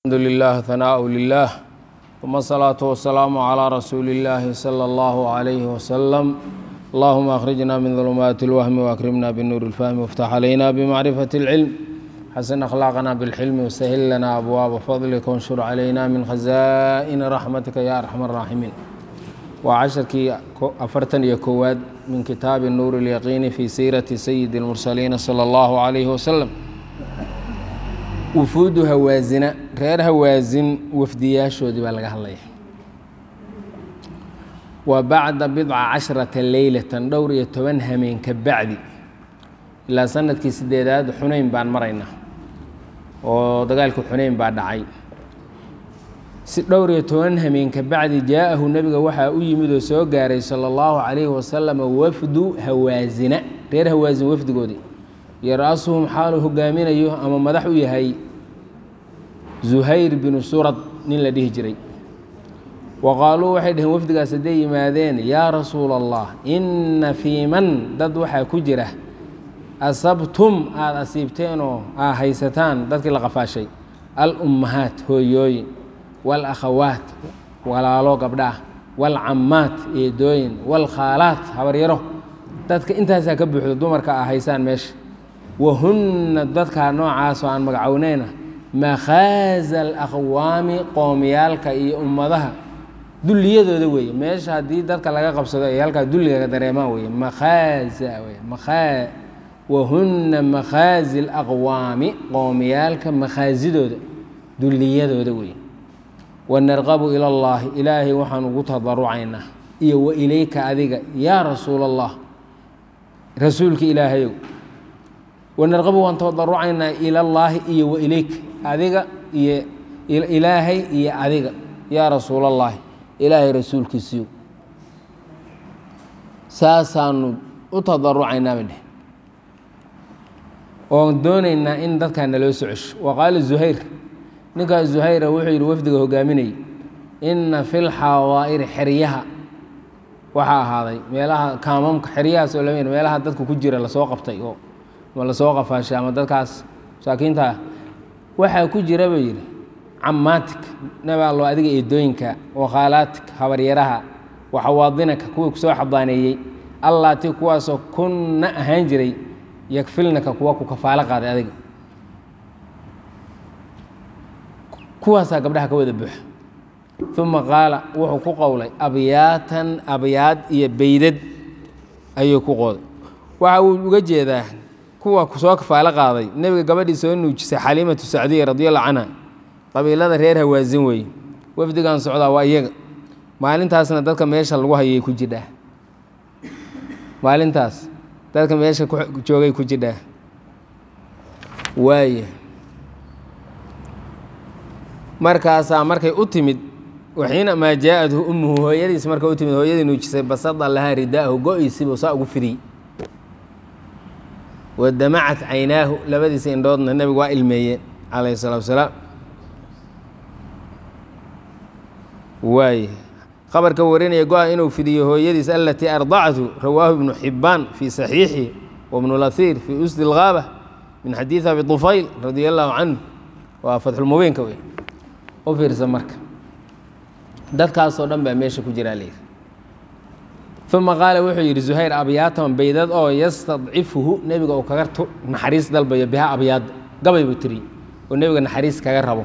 الحمد لله ثناء لله ثم الصلاة والسلام على رسول الله صلى الله عليه وسلم اللهم أخرجنا من ظلمات الوهم وأكرمنا بالنور الفهم وافتح علينا بمعرفة العلم حسن أخلاقنا بالحلم وسهل لنا أبواب فضلك وانشر علينا من خزائن رحمتك يا أرحم الراحمين وعشركي أفرتن يكواد من كتاب النور اليقين في سيرة سيد المرسلين صلى الله عليه وسلم wufuudu hawaasina reer hawaasin wafdiyaashoodii baa laga hadlaya wa bacda bidca casharata leylatan dhowr iyo toban hameen ka bacdi ilaa sanadkii sideedaad xunayn baan maraynaa oo dagaalkii xunayn baa dhacay si dhowr iyo toban hameen ka bacdi jaa-ahu nebiga waxaa u yimid oo soo gaaray sala allahu calayhi wasalam wafdu hawaasina reer hawaasin wafdigoodii yar-asuhum xaaluu hogaaminayo ama madax u yahay zuhayr binu surad nin la dhihi jiray wa qaaluu waxay dhaheen wafdigaas hadday yimaadeen yaa rasuula allah inna fii man dad waxaa ku jira asabtum aada asiibteenoo aa haysataan dadkii la qafaashay al-ummahaat hooyooyin wal-akhawaat walaalo gabdhaah wal-cammaat eedooyin wal-khaalaat habaryaro dadka intaasaa ka buuxdo dumarka aa haysaan meesha wahunna dadkaa noocaasoo aan magacownayna makhaaza alaqwaami qoomiyaalka iyo ummadaha dulliyadooda weeye meesha haddii dadka laga qabsado ay halkaa dulliga dareemaan weye makhaaza wey makhaa wahunna makhaazi alaqwaami qoomiyaalka makhaasidooda dulliyadooda weeye wanarqabu ila allaahi ilaahay waxaan ugu tadarucaynaa iyo wa ilayka adiga yaa rasuula allah rasuulka ilaahayow wanarqabu waan tadarucaynaa ilallaahi iyo wa ilayk adiga iyo ilaahay iyo adiga yaa rasuulallaahi ilaahay rasuulkiisiiyo saasaanu u tadarucaynaa bay dheh oon doonaynaa in dadkaa naloo socosho wa qaala zuhayr ninkaas zuhayra wuxuu yidhi wafdiga hogaaminayay inna fil xawaa'iri xeryaha waxaa ahaaday meelaha kaamamka xeryahaas oo lama meelaha dadka ku jira lasoo qabtay oo ma lasoo qafaashay ama dadkaas masaakiinta ah waxaa ku jira buu yidhi cammaatik nabi allo adiga eedooyinka wakhaalaatik habaryaraha waxawaadinaka kuwii kusoo xabaaneeyey allaati kuwaasoo kunna ahaan jiray yakfilnaka kuwa ku kafaalo qaaday adiga kuwaasaa gabdhaha ka wada buuxa uma qaala wuxuu ku qowlay abyaatan abyaad iyo beydad ayuu ku qooday waxa uu uga jeedaa kuwa soo kafaalo qaaday nebiga gabadhii soo nuujisay xaliimatu sacdiya radiallahu canha qabiilada reer hawaasin weeye wafdigan socdaa waa iyaga maalintaasna dadka meesha lagu hayay ku jidhaa maalintaas dadka meesha joogay ku jidhaa waaya markaasaa markay u timid waxiina maa jaa-adhu ummuhu hooyadiis markay u timid hooyadii nuujisay basada lahaa ridaahu go-aysiibuu saa ugu fidiyey wadamacat caynaahu labadiisa indhoodna nebigu waa ilmeeyeen calayhi salatu wasalaam waay khabarka warinaya go-a inuu fidiyo hooyadiis alatii ardacathu rawaahu ibnu xibbaan fii saxiixi wabnu lahiir fii usdi اlgaaba min xadiidi abi طufayl radia allahu canhu waa fatxulmubiinka wey u fiirsa marka dadkaasoo dhan baa meesha ku jiraa layidhi uma qaala wuxuu yidhi zuhayr abyaatan baydad oo yastadcifuhu nebiga uu kaga naxariis dalbayo biha abyaad gabay buu tiri oo nebiga naxariis kaga rabo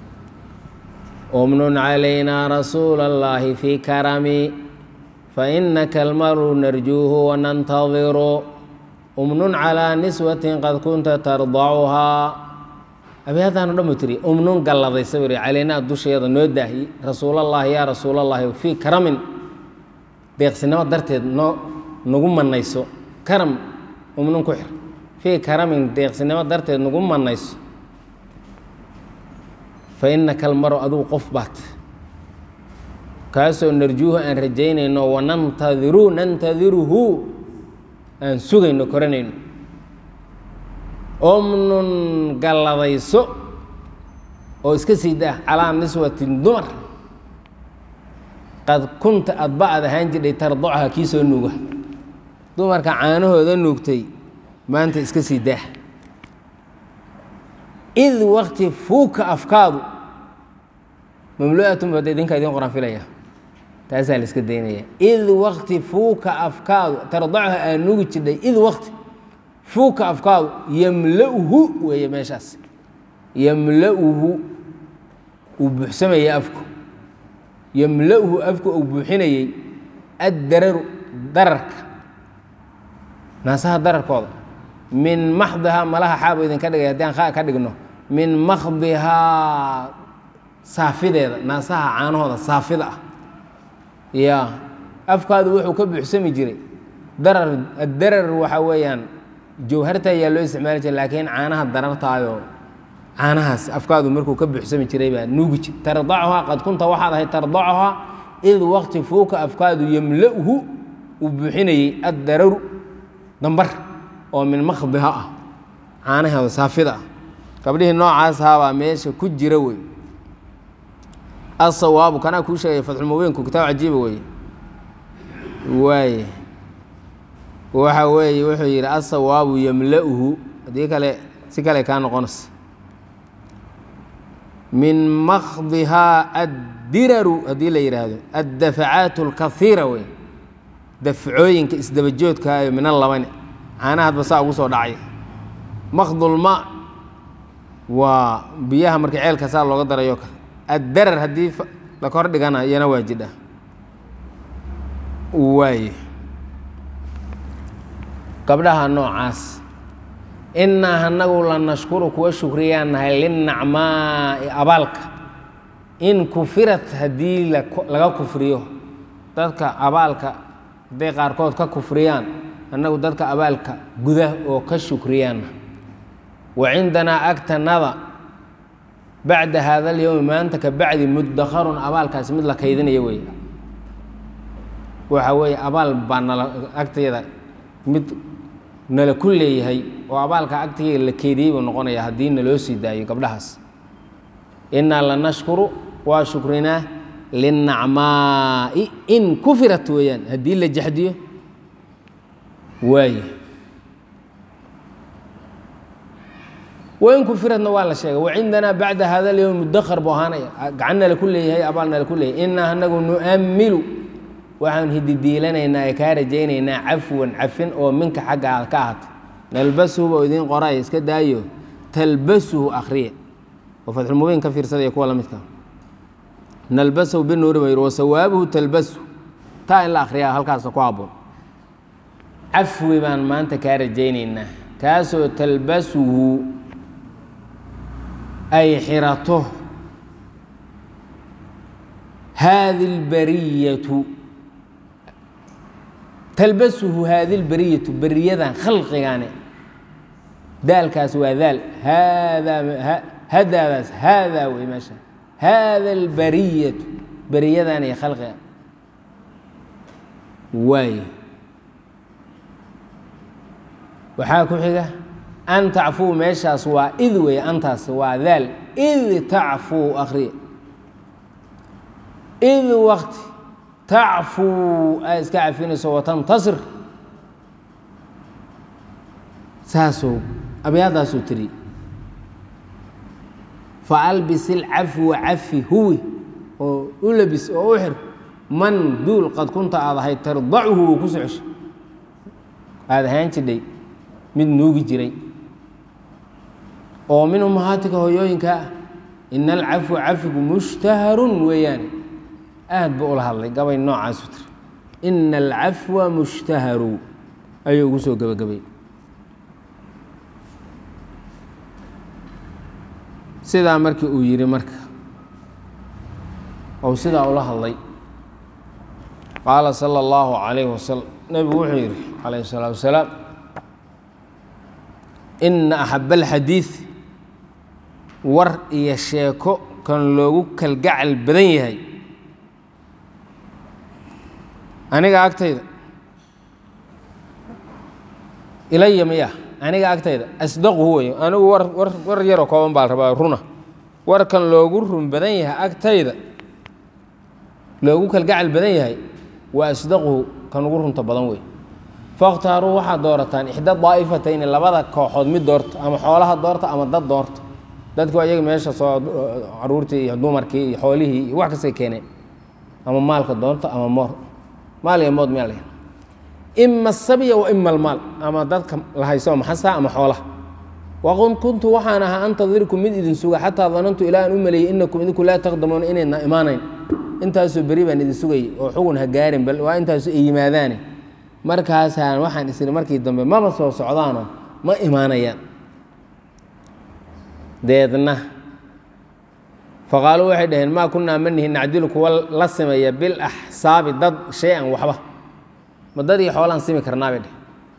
umnun calaynaa rasuula اllaahi fii karami fainaka almaru narjuuhu wanantadiru umnun calىa niswatin qad kunta tardacuhaa abyaadaano dhan buu tiri umnun galladaysa buu calaynaa dusheeda noo daahi rasuulallaahi yaa rasuulallaahi fii karamin deeqsinimo darteed noo nagu manayso karam umnun ku xir fii karamin deeqsinimo darteed nagu manayso fa innaka almaro adugu qof baat kaasoo narjuuhu aan rajaynayno wanantadiru nantadiruhu aan sugayno koranayno omnun galladayso oo iska sii daa calaa niswatin dumar qad kunta adba aad ahaan jidhay tardacha kii soo nuuga dumarka caanahooda nuugtay maanta iska sii daa id wakti fuuka afkaadu mamlu'atun bada idinka idin qoran filaya taasaa la iska daynaya id wakti fuuka afkaadu tardachu aa nugi jidhay id wakti fuuka afkaadu yamla'uhu weeye meeshaas yamla'uhu uu buuxsamayay afku yamla'uhu afku uu buuxinayey addararu dararka naasaha dararkooda min maxdihaa malaha xaabo idinka dhigay haddii aan kha ka dhigno min makhdihaa saafideeda naasaha caanahooda saafida ah ya afkaadu wuxuu ka buuxsami jiray darar addarar waxaa weeyaan jawharta ayaa loo isticmaali jiray laakiin caanaha darartaayoo caanahaas afkaadu markuu ka buuxsami jiray baa nuugi jir tardacuhaa qad kunta waxaad ahayd tardacuhaa id waqti fuuka afkaadu yamla'hu uu buuxinayey addararu dambar oo min makhdiha ah caanaheeda saafida ah gabdhihii noocaas ahaabaa meesha ku jira wey asawaabu kanaa kuu sheegaya fatxulmubiinku kitaab cajiiba weeye waaye waxa weeye wuxuu yidhi asawaabu yamla'uhu haddii kale si kale kaa noqonaysa min makhdihaa addiraru haddii la yidhaahdo addafacaat اlkaiira wey dafcooyinka isdabajoodkaayo mina labane caanahadba saa ugu soo dhacay makhdulma waa biyaha marka ceelka saa looga darayo kale addarar haddii la kor dhigana iyana waa jidha waaye gabdhaha noocaas innaa anagu la nashkuru kuwa shukriyaan nahay linnacmaa'i abaalka in kufirat haddii laga kufriyo dadka abaalka hadday qaarkood ka kufriyaan annagu dadka abaalka guda oo ka shukriyaanna wa cindanaa agtanada bacda haada alyowmi maanta ka bacdi mudakharun abaalkaasi mid la kaydinaya weeye waxa weeye abaal baa nala agteeda mid nala ku leeyahay oo abaalka agteeda la keydiyey buu noqonaya haddii naloo sii daayo gabdhahaas innaa la nashkuru waa shukrinaa linnacmaa'i in kufirat weeyaan haddii la jaxdiyo waaye wain kufiradna waa la sheegay wacindanaa bacda hada alyowm mudakar buu ahaanaya gacan nala ku leeyahay abaal nala ku leeyahay innaa anagu nu'ammilu waxaan hididiilanaynaa ee kaa rajaynaynaa cafwan cafin oo minka xaggaada ka ahaatay nalbasuhu oo idiin qoraya iska daayo talbasuhu akhriya oo fatxulmubiin ka fiirsadaya kuwa la midka nalbasahu binuuri ba yidhi wasawaabuhu talbasu taa in la akhriyaa halkaasa ku habboon cafwi baan maanta kaa rajaynaynaa kaasoo talbasuhu ay xirato haadi اlbariyatu talbasuhu haadi اlbariyatu beriyadan khalqigane daalkaas waa daal haadaa hadaadaas haadaa wey meesha haada اlbariyatu beriyadan iyo khalqiga waaye waxaa ku xiga an tacfuu meeshaas waa id wey antaas waa daal id tacfuu akriya id wakti tacfuu aa iska cafinayso watantasir saasuu abyaadaasuu tiri faalbis ilcafwa cafi huwi oo u labis oo u xir man duul qad kunta aad ahayd tardachu uu ku socosho aada ahaan jidhay mid nuugi jiray oo min umahaatika hooyooyinka ah ina alcafwa cafigu mushtaharun weeyaane aad buu ula hadlay gabay noocaasu tiri ina alcafwa mushtaharu ayuu ugu soo gebagabay sidaa markii uu yidhi marka ou sidaa ula hadlay qaala sala allahu calayhi wasalam nebigu wuxuu yidhi calayhi salaatu wasalaam ina axaba alxadiid war iyo sheeko kan loogu kalgacal badan yahay aniga agtayda ilaya miya aniga agtayda asdaquhu wey anigu war war war yaroo kooban baa rabaa runa warkan loogu run badan yahay agtayda loogu kalgacal badan yahay waa asdaquhu kan ugu runta badan wey fakhtaaruu waxaad doorataan ixda daa'ifatayni labada kooxood mid doorta ama xoolaha doorta ama dad doorta dadku ayaga meesha soo caruurtii iyo dumarkii iyo xoolihii iyo wax kastay keeneen ama maalka doonta ama moor maal iyo mood meel ima asabya wa ima almaal ama dadka la hayso maxasa ama xoolaha waqun kuntu waxaan ahaa antadirkum mid idin suga xataa danantu ilaa aan u maleeyey inakum idinku laa taqdamuuna inaydna imaanayn intaasoo beri baan idin sugayay oo xugun ha gaarin bal waa intaasu ay yimaadaane markaasaan waxaan isiri markii dambe maba soo socdaano ma imaanayaan deedna faqaaluu waxay dhaheen maa kunnaa manihi nacdilu kuwa la simeeya bilaxsaabi dad shay-an waxba ma dad iyo xoolaan simi karnaabay dheh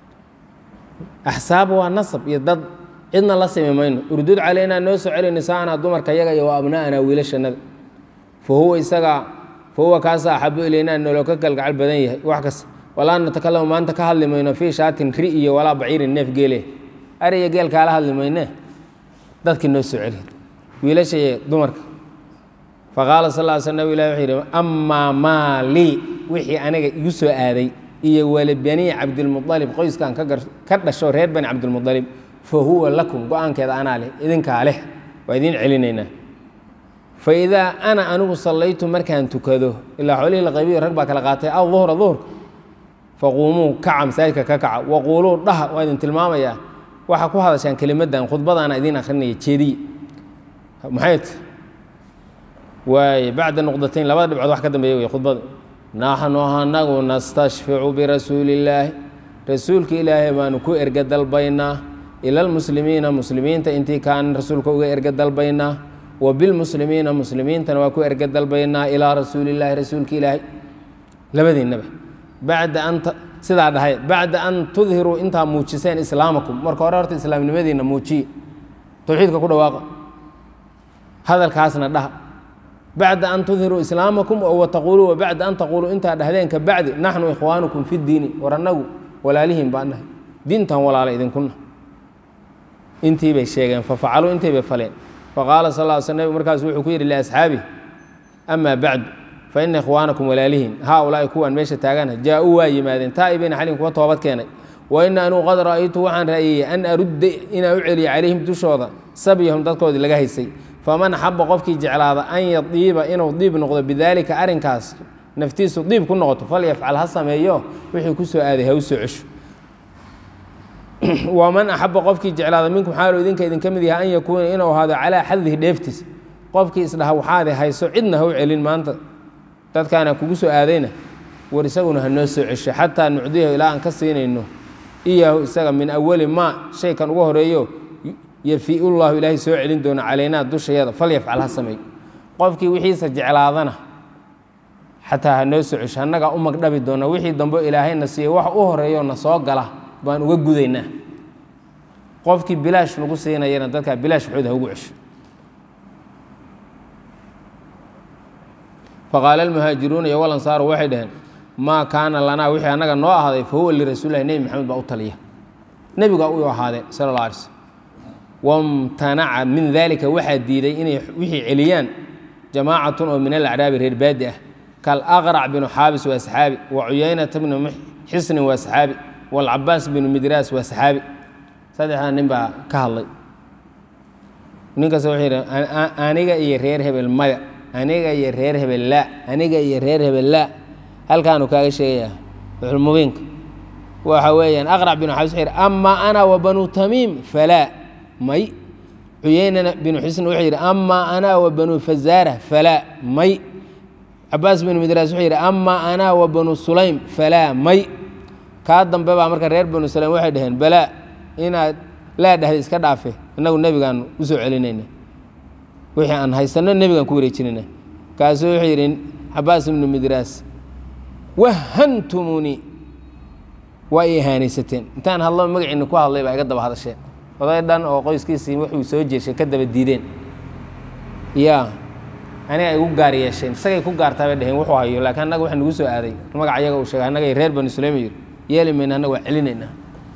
axsaab waa nasab iyo dad cidna la simi mayno urdud calaynaa noo soo celi nisaanaa dumarka yaga iyo wa abna'anaa wiilashannada fa huwa isagaa fa huwa kaasa axabu ilaynaa noloo ka kalgacal badan yahay wax kasta walaa natakalamu maanta ka hadli mayno fii shaatin ri iyo walaa baciirin neef geele ariya geel kaala hadli mayne dadkii noo soo celi wiilasha iyo dumarka faqaala sal ll sl nabig ilahi wuxuu yidhi amaa maa lii wixii aniga igu soo aaday iyo wali bani cabdilmualib qoyskan ka dhasho reer bani cabdilmualib fa huwa lakum go-aankeeda anaa leh idinkaa leh waa idiin celinaynaa fa idaa ana anigu sallaytu markaan tukado ilaa xoolihii la qaybiyo rag baa kala qaatay aw duhra duhurka faquumuu kaca masaajidka ka kaca waquuluu dhaha waa idin tilmaamayaa waxaa ku hadashaan kelimadan khudbadaana idiin akrinaya jeediye maxay ta waaye bacda nuqdatayn labada dhibcood wax ka dambeeya wey khudbada naxnu anagu nastashficu birasuuli illaahi rasuulka ilaahay baanu ku erga dalbaynaa ila almuslimiina muslimiinta intii kaan rasuulka uga erga dalbaynaa wa bilmuslimiina muslimiintana waa ku erga dalbaynaa ilaa rasuulillaahi rasuulka ilaahay labadiinaba bacda an sidaa dhahay bacda an tudhiruu intaa muujiseen islaamakum marka hore horta islaamnimadiina muujiye towxiidka ku dhawaaqa hadalkaasna dhaha bacda an tudhiruu islaamakum oo wataquuluu wa bacda an taquuluu intaa dhahdeen ka bacdi naxnu ikhwaanukum fi diini war annagu walaalihiin baan dhahay diintan walaala idinkuna intii bay sheegeen fafacaluu intii bay faleen faqaala sal ll sl nabig markaasu wuxuu ku yidhi liasxaabi amaa bacdu fa ina ikhwaanakum walaalihiin haa ulaa'i kuwaan meesha taagana jaa-uu waa yimaadeen taa'ibiina xalin kuwa toobad keenay wa ina anuu qad ra'aytu waxaan ra'yeeyey an arudda inaan u celiyo calayhim dushooda sabyahum dadkoodii laga haysay faman axaba qofkii jeclaada an yadiiba inuu diib noqdo bidaalika arrinkaas naftiisu diib ku noqoto falyafcal ha sameeyo wixii ku soo aaday ha u soo cesho waman axaba qofkii jeclaada minkum xaalu idinka idinka mid yahay an yakuuna inuu ahaado calaa xadihi dheeftiis qofkii isdhaha waxaadi hayso cidna ha u celin maanta dadkaana kugu soo aadayna war isaguna ha noo soo cesho xataa nucdiyahu ilaa aan ka siinayno iyaahu isaga min awali maa shaykan uga horeeyo yafiu llahu ilaahay soo celin doono calaynaa dushayada falyafcal ha sameeyo qofkii wixiisa jeclaadana xataa ha noo soo cesho annagaa u magdhabi doona wixii dambe ilaahayna siiya wax u horeeyo na soo gala baan uga gudaynaa qofkii bilaash lagu siinayana dadkaa bilaash waxooda ha ugu cesho faqaala almuhaajiruuna iyo walansaaru waxay dhaheen maa kaana lanaa wixii annaga noo ahaaday fa huwa lirasuulilahi nebi maxamed baa u taliya nebigaa u ahaadeen sala alla alay slm wamtanaca min dalika waxaa diiday inay wixii celiyaan jamaacatun oo min alacraabi reer baadi ah kalaqrac binu xaabis waa saxaabi wa cuyaynata bnu xisnin waa saxaabi walcabaas binu midraas waa saxaabi saddexdaa nin baa ka hadlay ninkaas wuxuu yidhi aniga iyo reer hebel maya aniga iyo reer hebel laa aniga iyo reer hebel laa halkaanu kaaga sheegayaa mubiinka waxa weeyaan aqrac binu xaabis wuxuu yidhi amaa ana wa banu tamiim falaa may cuyeynana binu xusn wuxuu yidhi amaa ana wa banu fazaara falaa may cabaas binu midraas wuxuu yidhi amaa ana wa banu sulaym falaa may kaa dambe baa marka reer banu sulaym waxay dhaheen balaa inaad laa dhahday iska dhaafe innagu nebigaan u soo celinayna wixii aan haysanno nebigaan ku wareejinayna kaasuu wuxuu yidhi cabaas ibnu midraas wahantumunii waa i ihaanaysateen intaan hadlo magaciina ku hadlay baa iga daba hadasheen oday dhan oo qoyskiisii wuxuu soo jeeshay ka daba diideen yaa aniga ay igu gaar yeesheen isagay ku gaartaa bay dhaheen wuxuu hayo laakiin annaga waxa nagu soo aaday magac ayaga uu sheegay annaga reer bani sulaym yidhi yeeli mayna annaga waa celinaynaa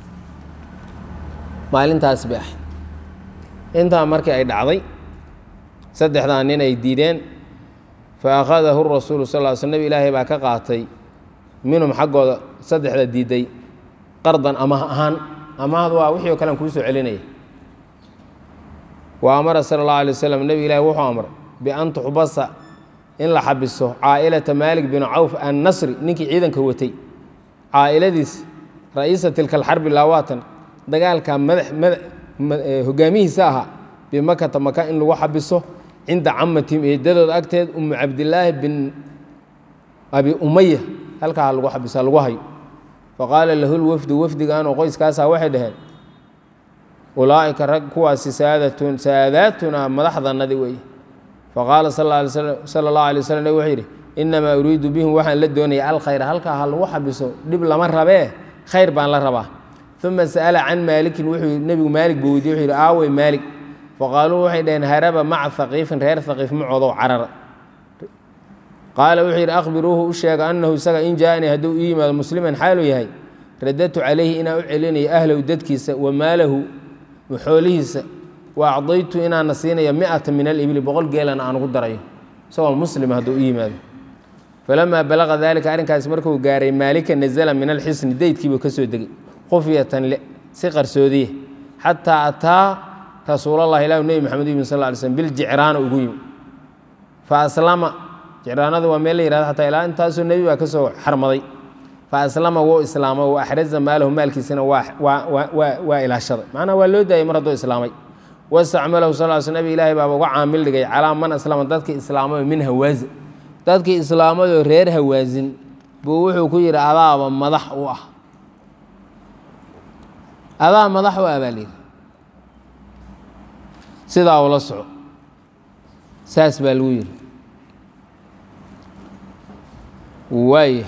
maalintaas bay ahayd intaa markii ay dhacday saddexdaa nin ay diideen fa akhadahu rasuulu sal ll sl nebi ilaahay baa ka qaatay minhum xaggooda saddexda diiday qardan amaah ahaan amaahdu waa wixii o kale aan kuu soo celinaya wa amara sala allahu alay wasalam nebi ilaahi wuxuu amray bian tuxbasa in la xabiso caa'ilata maalik bin cawf annasri ninkii ciidanka watay caa'iladiis ra'iisa tilka alxarbi laawaatan dagaalka madax hogaamihiisa ahaa bimakata maka in lagu xabiso cinda camatihim eedadooda agteed umu cabdilaahi bin abi umaya halkaa lagu xabisa lagu hayo faqaala lahu lwafdu wafdigaanoo qoyskaasaa waxay dhaheen ulaa'ika rag kuwaasi saadatun saadaatunaa madaxdanadi weeye faqaala sala allahu alay waslm nabig wuxuu yidhi innamaa uriidu bihim waxaan la doonaya alkhayra halkaa ha lagu xabiso dhib lama rabee khayr baan la rabaa uma sa'ala can maalikin wuxuu nebigu maalig buu weydiye wuxuu yidhi aawey maalig faqaaluu waxay dhaheen haraba maca haqiifin reer haqiif macoodow carara qaala wuxuu yidhi akhbiruuhu u sheega annahu isaga in jaaanii hadduu u yimaado musliman xaaluu yahay radadtu calayhi inaan u celinayo ahlahu dadkiisa wa maalahu xoolihiisa wa acdaytu inaana siinayo miata min alibli boqol geelana aan ugu darayo isagoo muslima hadduu u yimaado falamaa balaqa dalika arrinkaas markuu gaaray maalika nazala min alxisni deydkiibuu ka soo degay khufyatan si qarsoodiye xataa ataa rasuulallahi ilahu nebi maxamed yimi sal ly slm biljicraana ugu yimi fa aslama jicraanadu waa meel la yihahdo xataa ilaa intaasoo nebi baa ka soo xarmaday fa aslama wuu islaamay wa axraza maalahu maalkiisana waa ilaashaday macnaha waa loo daayay mar hadduu islaamay wastacmalahu sal l sl nabig ilaahay baaba uga caamil dhigay calaa man aslama dadkii islaamayo min hawaasin dadkii islaamayoo reer hawaasin buu wuxuu ku yidhi adaaba madax u ah adaa madax u ah baa layidhi sidaa ula soco saas baa lagu yidhi waaya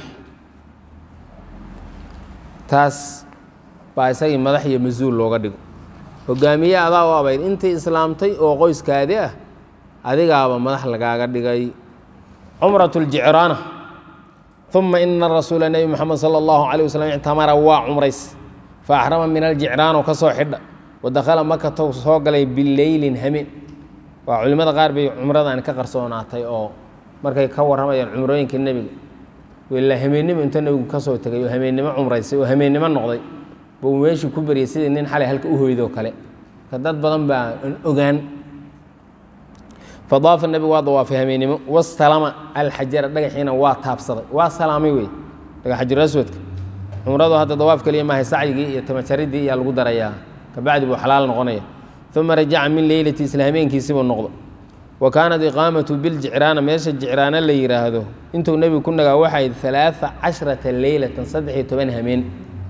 taas baa isagii madax iyo mas-uul looga dhigo hogaamiye adaa u abayd intii islaamtay oo qoyskaadi ah adigaaba madax lagaaga dhigay cumrat ljicraana uma ina rasuula nebi moxamed sala allahu calay waslm ictamara waa cumrays fa axrama min aljicraano ka soo xidha wadakhala makatow soo galay bileylin hameen waa culimmada qaar bay cumradan ka qarsoonaatay oo markay ka warramayaan cumrooyinka nebiga ilaa hameennimo inta nebigu ka soo tegay oo hameennimo cumraysay oo hameennimo noqday buu meeshii ku baryay sidii nin xalay halka u hoydoo kale ka dad badan baa an ogaan fadaafa nebigu waa dawaafay hameennimo wastalama alxajara dhagaxiina waa taabsaday waa salaamay wey dhagaxajiru aswadka cumradu hadda dawaaf keliya maahay sacyigii iyo tamajaridii iyaa lagu darayaa kabacdi buu xalaal noqonaya uma rajaca min leylati isla hameenkiisibuu noqdo wa kaanat iqaamatu biljicraana meesha jicraana la yidhaahdo intuu nebigu ku nagaa waxayd alaaa cashrata leylatan saddex iyo toban hameen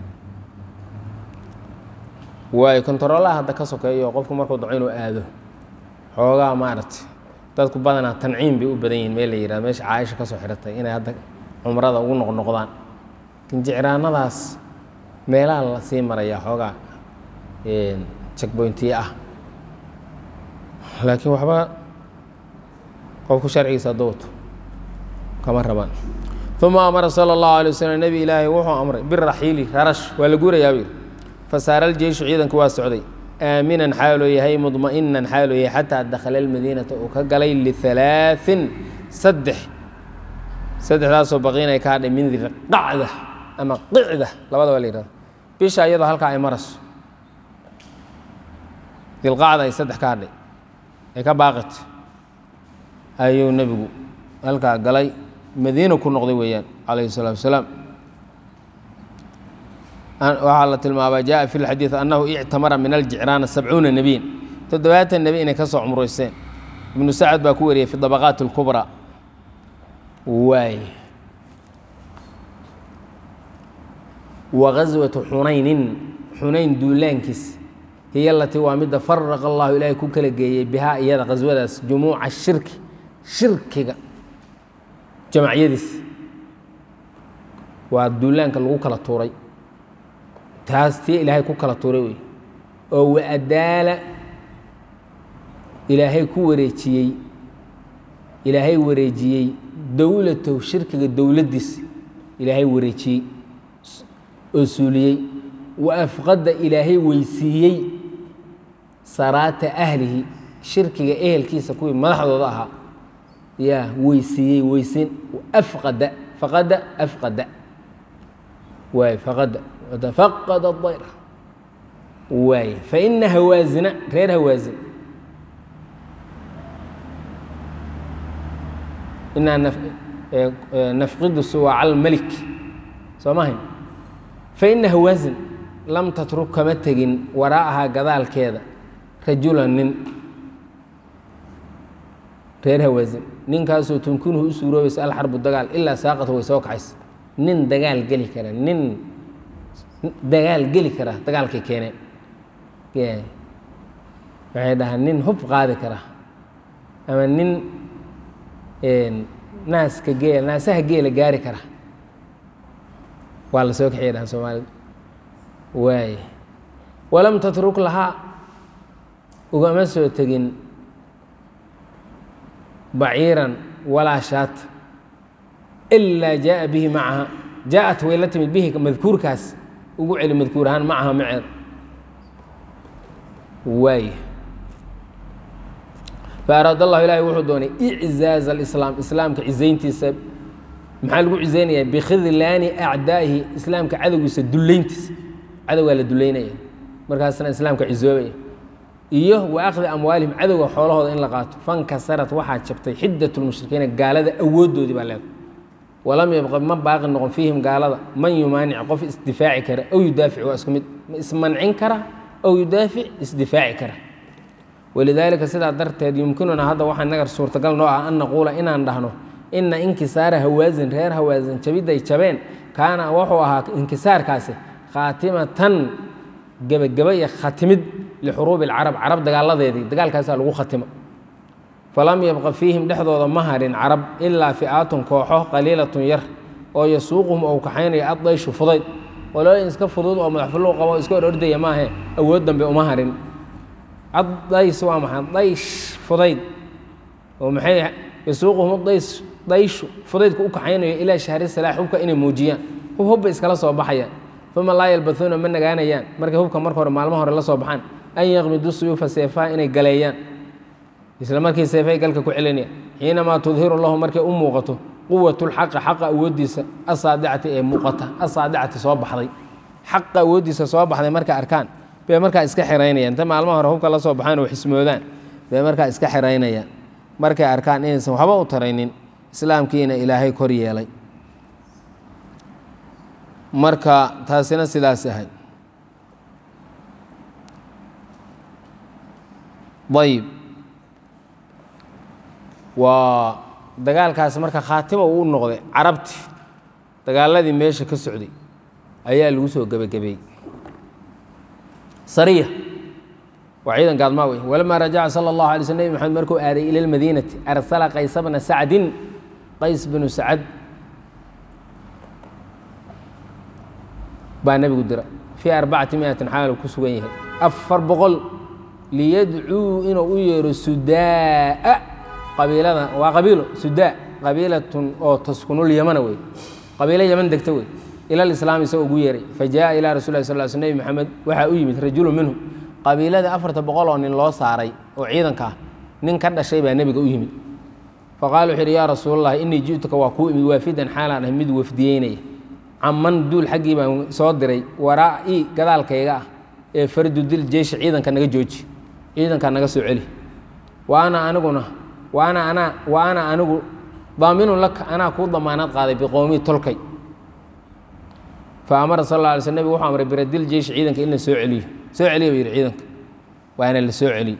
waayo kontaroolaha hadda ka sokeeyo qofku markuu daco inuu aado xoogaa maaragtay dadku badanaa tanciim bay u badan yihiin meel la yihahdo meesha caaisha ka soo xidhatay inay hadda cumrada ugu noqnoqdaan lakin jicraanadaas meelaha la sii marayaa xoogaa checkbointiye ah laakiin waxba qofku sharcigiisa hadduu wato kama rabaan uma amara sala allahu alay waslm nebi ilaahay wuxuu amray biraxiili rarash waa la guurayaa buu yidhi fasaara aljeyshu ciidanku waa socday aaminan xaaloo yahay mudma'inan xaaloo yahay xataa dakhala almadiinata uu ka galay lihalaaثin saddex saddexdaasoo baqiinay ka hadhay min dilqacda ama qicda labada waa la yihahdo bisha iyadoo halkaa ay marayso dilqacda ay saddex ka hadhay ay ka baaqit ayuu nebigu halkaa galay madiina ku noqday weeyaan calayhi الsalaatu wasalaam waxaa la tilmaabaa jaءa fi اlxadiiث annahu ictamara min aljicraana sabcuuna nebiyan toddobaatan nebi inay ka soo cumrayseen ibnu sacad baa ku wariyey fi dabaqaat اlkubraa waay wa gaswatu xunaynin xunayn duulaankiis hiyo alatii waa midda faraqa allahu ilaahay ku kala geeyey bihaa iyada qaswadaas jumuuca shirki shirkiga jamacyadiis waa duulaanka lagu kala tuuray taas tii ilaahay ku kala tuuray wey oo waadaala ilaahay ku wareejiyey ilaahay wareejiyey dowlatow shirkiga dowladdiis ilaahay wareejiyey oo suuliyey wa afqadda ilaahay weysiiyey saraata ahlihi shirkiga ehelkiisa kuwii madaxdooda ahaa yaa weysiiyey weysin afqada faqada afqada waay faqada watafaqada dayr waay faina hawaasina reer hawaasin inaa nafqidu suwaaca almelik soo mahayn fa ina hawaasin lam tatruk kama tegin waraa'ahaa gadaalkeeda rajulan nin reer hawaasin ninkaasoo tumkinuhu u suuroobaysa alxarbu dagaal ilaa saaqata way soo kaxaysa nin dagaal geli kara nin dagaal geli kara dagaalkay keeneen waxay dhahaan nin hub qaadi kara ama nin naaska geel naasaha geela gaari kara waa la soo kaxiya dhahan soomaalida waay walam tatruk lahaa ugama soo tegin baciiran walaa shaata ilaa jaaa bihi macaha jaaءat way la timid bihi madkuurkaas ugu celi madkuur ahaan macaha maceed waay faaraad allahu ilaahi wuxuu doonay iczaaz alislaam islaamka cizayntiisa maxaa lagu cizaynayaa bikhidlaani acdaa'ihi islaamka cadowgiisa dullayntiisa cadowgaa la dullaynaya markaasna islaamka cizoobaya iyo wa akhdi amwaalihim cadowga xoolahooda in la qaato fankasarat waxaa jabtay xiddat lmushrikiina gaalada awooddoodii baa leedahay walam yabqa ma baaqi noqon fiihim gaalada man yumaanic qof isdifaaci kara aw yudaafic waa isku mid ismancin kara aw yudaafic isdifaaci kara walidaalika sidaa darteed yumkinuna hadda waxaa nagar suurtagal noo ah an naquula inaan dhahno ina inkisaara hawaasin reer hawaasin jabidday jabeen kaana wuxuu ahaa inkisaarkaasi khaatimatan gebageba iyo khatimid lixuruubi alcarab carab dagaaladeedii dagaalkaasaa lagu khatimo falam yabqa fiihim dhexdooda ma harin carab ilaa fi'aatun kooxo qaliilatun yar oo yasuuquhum ou kaxaynayo addayshu fudayd walooyin iska fudud oo madaxfuluu qabo iska hor ordaya maahe awood dambe uma harin addays waa maxay daysh fudayd oo maxay yasuuquhum days dayshu fudaydku u kaxaynayo ilaa shahri salaax hubka inay muujiyaan hub hubba iskala soo baxayaan uma laa yalbathuuna ma nagaanayaan markay hubka marka hore maalmo hore la soo baxaan an yaqmidu suyuufa seefaha inay galeeyaan isla markii seefay galka ku celinaya xiinamaa tudhiru lahu markay u muuqato quwat lxaqi xaqa awooddiisa asaadicati ee muuqata asaadicati soo baxday xaqa awooddiisa soo baxday markay arkaan bay markaa iska xiraynayaan inta maalmo hore hubka la soo baxaan oo xismoodaan bay markaa iska xiraynayaan markay arkaan inaysan waxba u taraynin islaamkiina ilaahay kor yeelay marka taasina sidaas ahay ayib waa dagaalkaasi marka khaatimo uu noqday carabti dagaaladii meesha ka socday ayaa lagu soo gebagabeeyey sariya waa ciidan gaadmaa wey walamaa rajaca sala allahu alay sl nebi maxamed markuu aaday ila lmadiinati arsala qaysa bna sacdin qays binu sacad baa nebigu dira fii arbacati miatin xaal ku sugan yahay afar boqol liyadcuu inuu u yeero sudaa qabiilada waa qabiilo sudaa qabiilatun oo taskunul yamana wey qabiilo yaman degta wey ila lislaam isagoo ugu yeeray fa jaaa ilaa rasul lah sal sl nebi maxamed waxaa u yimid rajulu minhum qabiiladii afarta boqol oo nin loo saaray oo ciidanka ah nin ka dhashay baa nebiga u yimid faqala wuxuu yidhi yaa rasuulallah inii ji'tuka waa kuu imid waafidan xaalaan ah mid wafdiyeynaya caman duul xaggii baan soo diray waraa-i gadaalkayga ah ee fardu dil jeyshi ciidanka naga jooji ciidanka naga soo celi wa ana aniguna wa ana anaa wa ana anigu daaminun laka anaa kuu damaanad qaaday biqowmii tolkay fa amara sal alla alay sl nebig wuxuu amray biradil jeyshi ciidanka in la soo celiyo soo celiya buu yidhi ciidanka waana la soo celiyo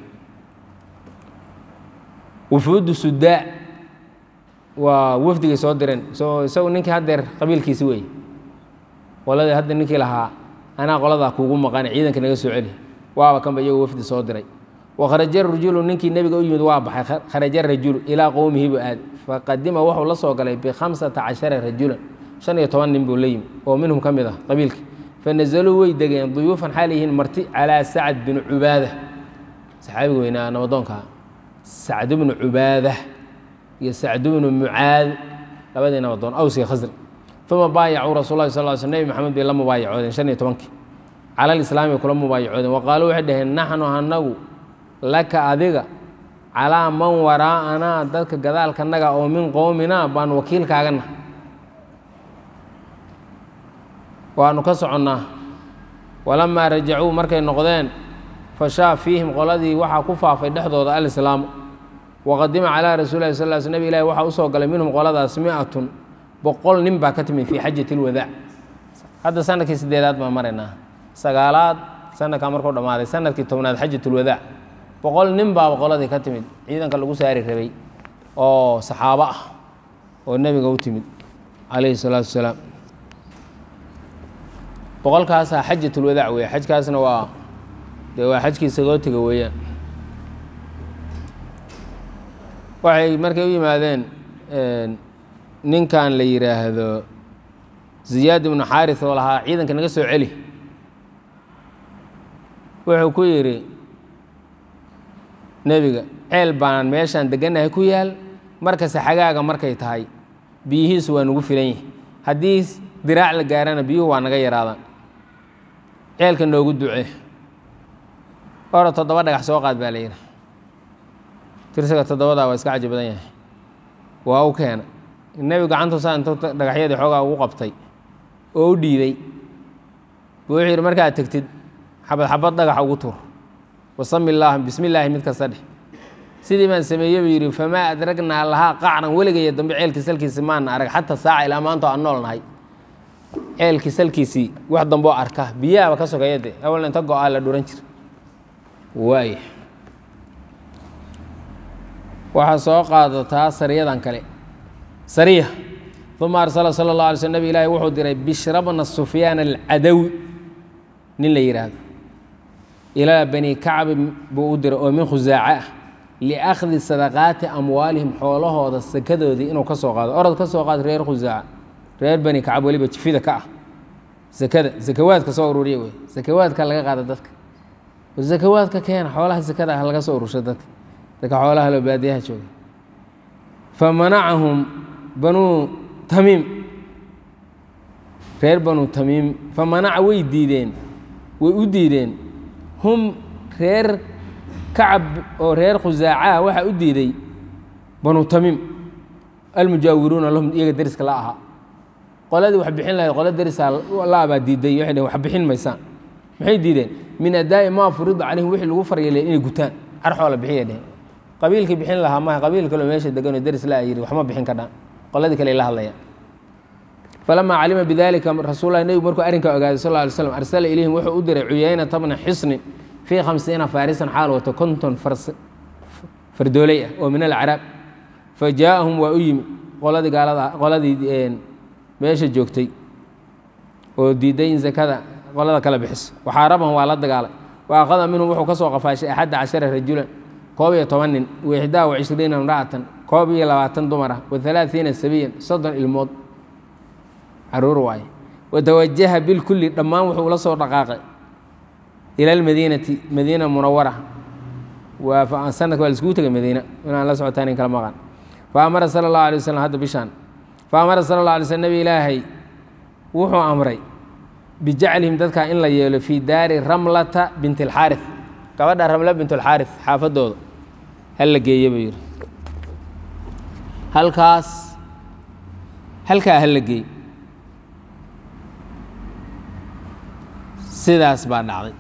wufuudu sudaa waa wafdigay soo direen so isagu ninkii haddeer qabiilkiisi weeye qoladii hadda ninkii lahaa anaa qoladaa kuugu maqan ciidanka naga soo celi waaba kanba iyagoo wafdi soo diray wakharaja rajulu ninkii nebiga u yimid waa baxay kharaja rajulu ilaa qowmihi buu aaday faqadima wuxuu la soo galay bikhamsata cashara rajulan shan iyo toban nin buu la yimid oo minhum ka mid ah qabiilka fanazaluu way degeen duyuufan xaal yihiin marti calaa sacad binu cubaada saxaabiga weynaa nabadoonkaa sacd bnu cubaada iyo sacd bnu mucaad labadii nabadoon awsiga khasri uma baayacuu rasul lahi sal sl nebi maxamed bay la mubaayacoodeen shan iyo tobankii cala lislaami kula mubaayacoodeen wa qaaluu waxay dhaheen naxnu anagu laka adiga calaa man waraa'anaa dadka gadaalkanaga oo min qowminaa baan wakiilkaagana waanu ka soconnaa walamaa rajacuu markay noqdeen fashaa fiihim qoladii waxaa ku faafay dhexdooda alislaamu waqadima calaa rasuuli lahi sal sl nabig ilahi waxaa usoo galay minhum qoladaas mi-atun boqol nin baa ka timid fii xajati lwadaac hadda sanadkii sideedaad baan maraynaa sagaalaad sanadkaa markuu dhammaaday sanadkii tobnaad xajatulwadaac boqol nin baaba qoladii ka timid ciidanka lagu saari rabay oo saxaabo ah oo nebiga u timid calayhi salaatu wasalaam boqolkaasaa xajatulwadaac weeye xajkaasna waa dee waa xajkii sagootiga weeyaan waxay markay u yimaadeen ninkan la yidhaahdo ziyaad ibnu xaaris oo lahaa ciidanka naga soo celi wuxuu ku yidhi nebiga ceel baan meeshaan degannahay ku yaal markase xagaaga markay tahay biyihiisu waa nagu filan yihi haddii diraac la gaarana biyuhu waa naga yaraadaan ceelka noogu ducee ora toddoba dhagax soo qaad baa la yidhi tirsiga toddobadaa waa iska caji badan yahay waa u keena nebigu gacantuusaa intuu dhagaxyadii xoogaa ugu qabtay oo u dhiibay buu wuxuu yidhi markaad tegtid xabad xabad dhagaxa ugu tur wasami llaah bismi illaahi mid kasta dheh sidii baan sameeyey buu yidhi famaa adragnaa lahaa qacran weligaya dambe ceelkii salkiisi maana arag xataa saaca ilaa maanta aan nool nahay ceelkii salkiisii wax damboo arka biyaaba ka sokeeya de awalna inta go-aa la dhuran jira waaya waxaa soo qaadataa sariyadan kale sariya uma arsala sala اllah alay sl nabig ilaahi wuxuu diray bishra bna sufyaan alcadawi nin la yidhaahdo ilaa bani kacbi buu u diray oo min khusaaca ah liakhdi sadaqaati amwaalihim xoolahooda sakadoodii inuu ka soo qaado orod ka soo qaad reer khusaaca reer bani kacab weliba jifida ka ah sakada sakawaadka soo ururiya wey sakawaadka laga qaada dadka sakawaadka keena xoolaha sakada ah laga soo urursha dadka dadka xoolaha loo baadiyaha jooga famanacahum banuu tamiim reer banuu tamiim famanaca way diideen way u diideen hum reer kacab oo reer khusaacaha waxaa u diiday banuu tamiim almujaawiruuna lahum iyaga deriska la ahaa qoladii wax bixin lahayd qola derisaa laabaa diiday waxay dhhen wax bixin maysaan maxay diideen min adaa'i maa furida calayhim wixii lagu faryeelay inay gutaan carxoola bixiya dhehen qabiilkii bixin lahaa maha qabiil kaloo meesha deganoo deris laa yidhi waxma bixin kadhaan qoladii kale la hadlayaan falamaa calima bidalika rasuullahi nebigu markuu arrinkaa ogaaday sal lla alay slam arsala ilayhim wuxuu u diray cuyaynata bna xisnin fii khamsiina faarisan xaal wato konton fardooley ah oo min alcaraab fa jaaahum waa u yimi qoladii gaalada qoladii meesha joogtay oo diiday in zakada qolada kala bixiso waxaarabahum waa la dagaalay wa akhada minhum wuxuu ka soo qafaashay axadda cashara rajulan koob iyo toban nin wa ixdaa wa cishriina imra'atan koob iyo labaatan dumar ah wa halaaiina sabiyan soddon ilmood caruur waaye watawajaha bilkulli dhammaan wuxuu ula soo dhaqaaqay ila almadiinati madiina munawara waa sanadka waa laiskugu tegay madiina inaan la socotaan in kala maqan fa amara sala allahu alay waslm hadda bishaan fa amara sala allah alay slm nabi ilaahay wuxuu amray bijaclihim dadka in la yeelo fii daari ramlata binti alxaari gabadha ramla bint alxaari xaafadooda hal la geeye buu yidhi halkaas halkaa hal la geey sidaas baa dhacday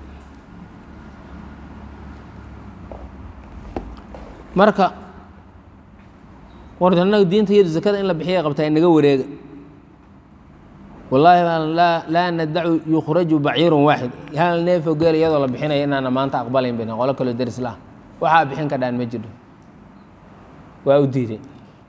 marka warta annaga diinta iyadu zakada in la bixiya qabtaa inaga wareega wallaahi laa nadacu yukhraju baciirun waaxid hal neefo geel iyadoo la bixinaya inaana maanta aqbalayn bayna qolo kaloo deris lah waxaa bixin ka dhaan ma jiro waa u diiday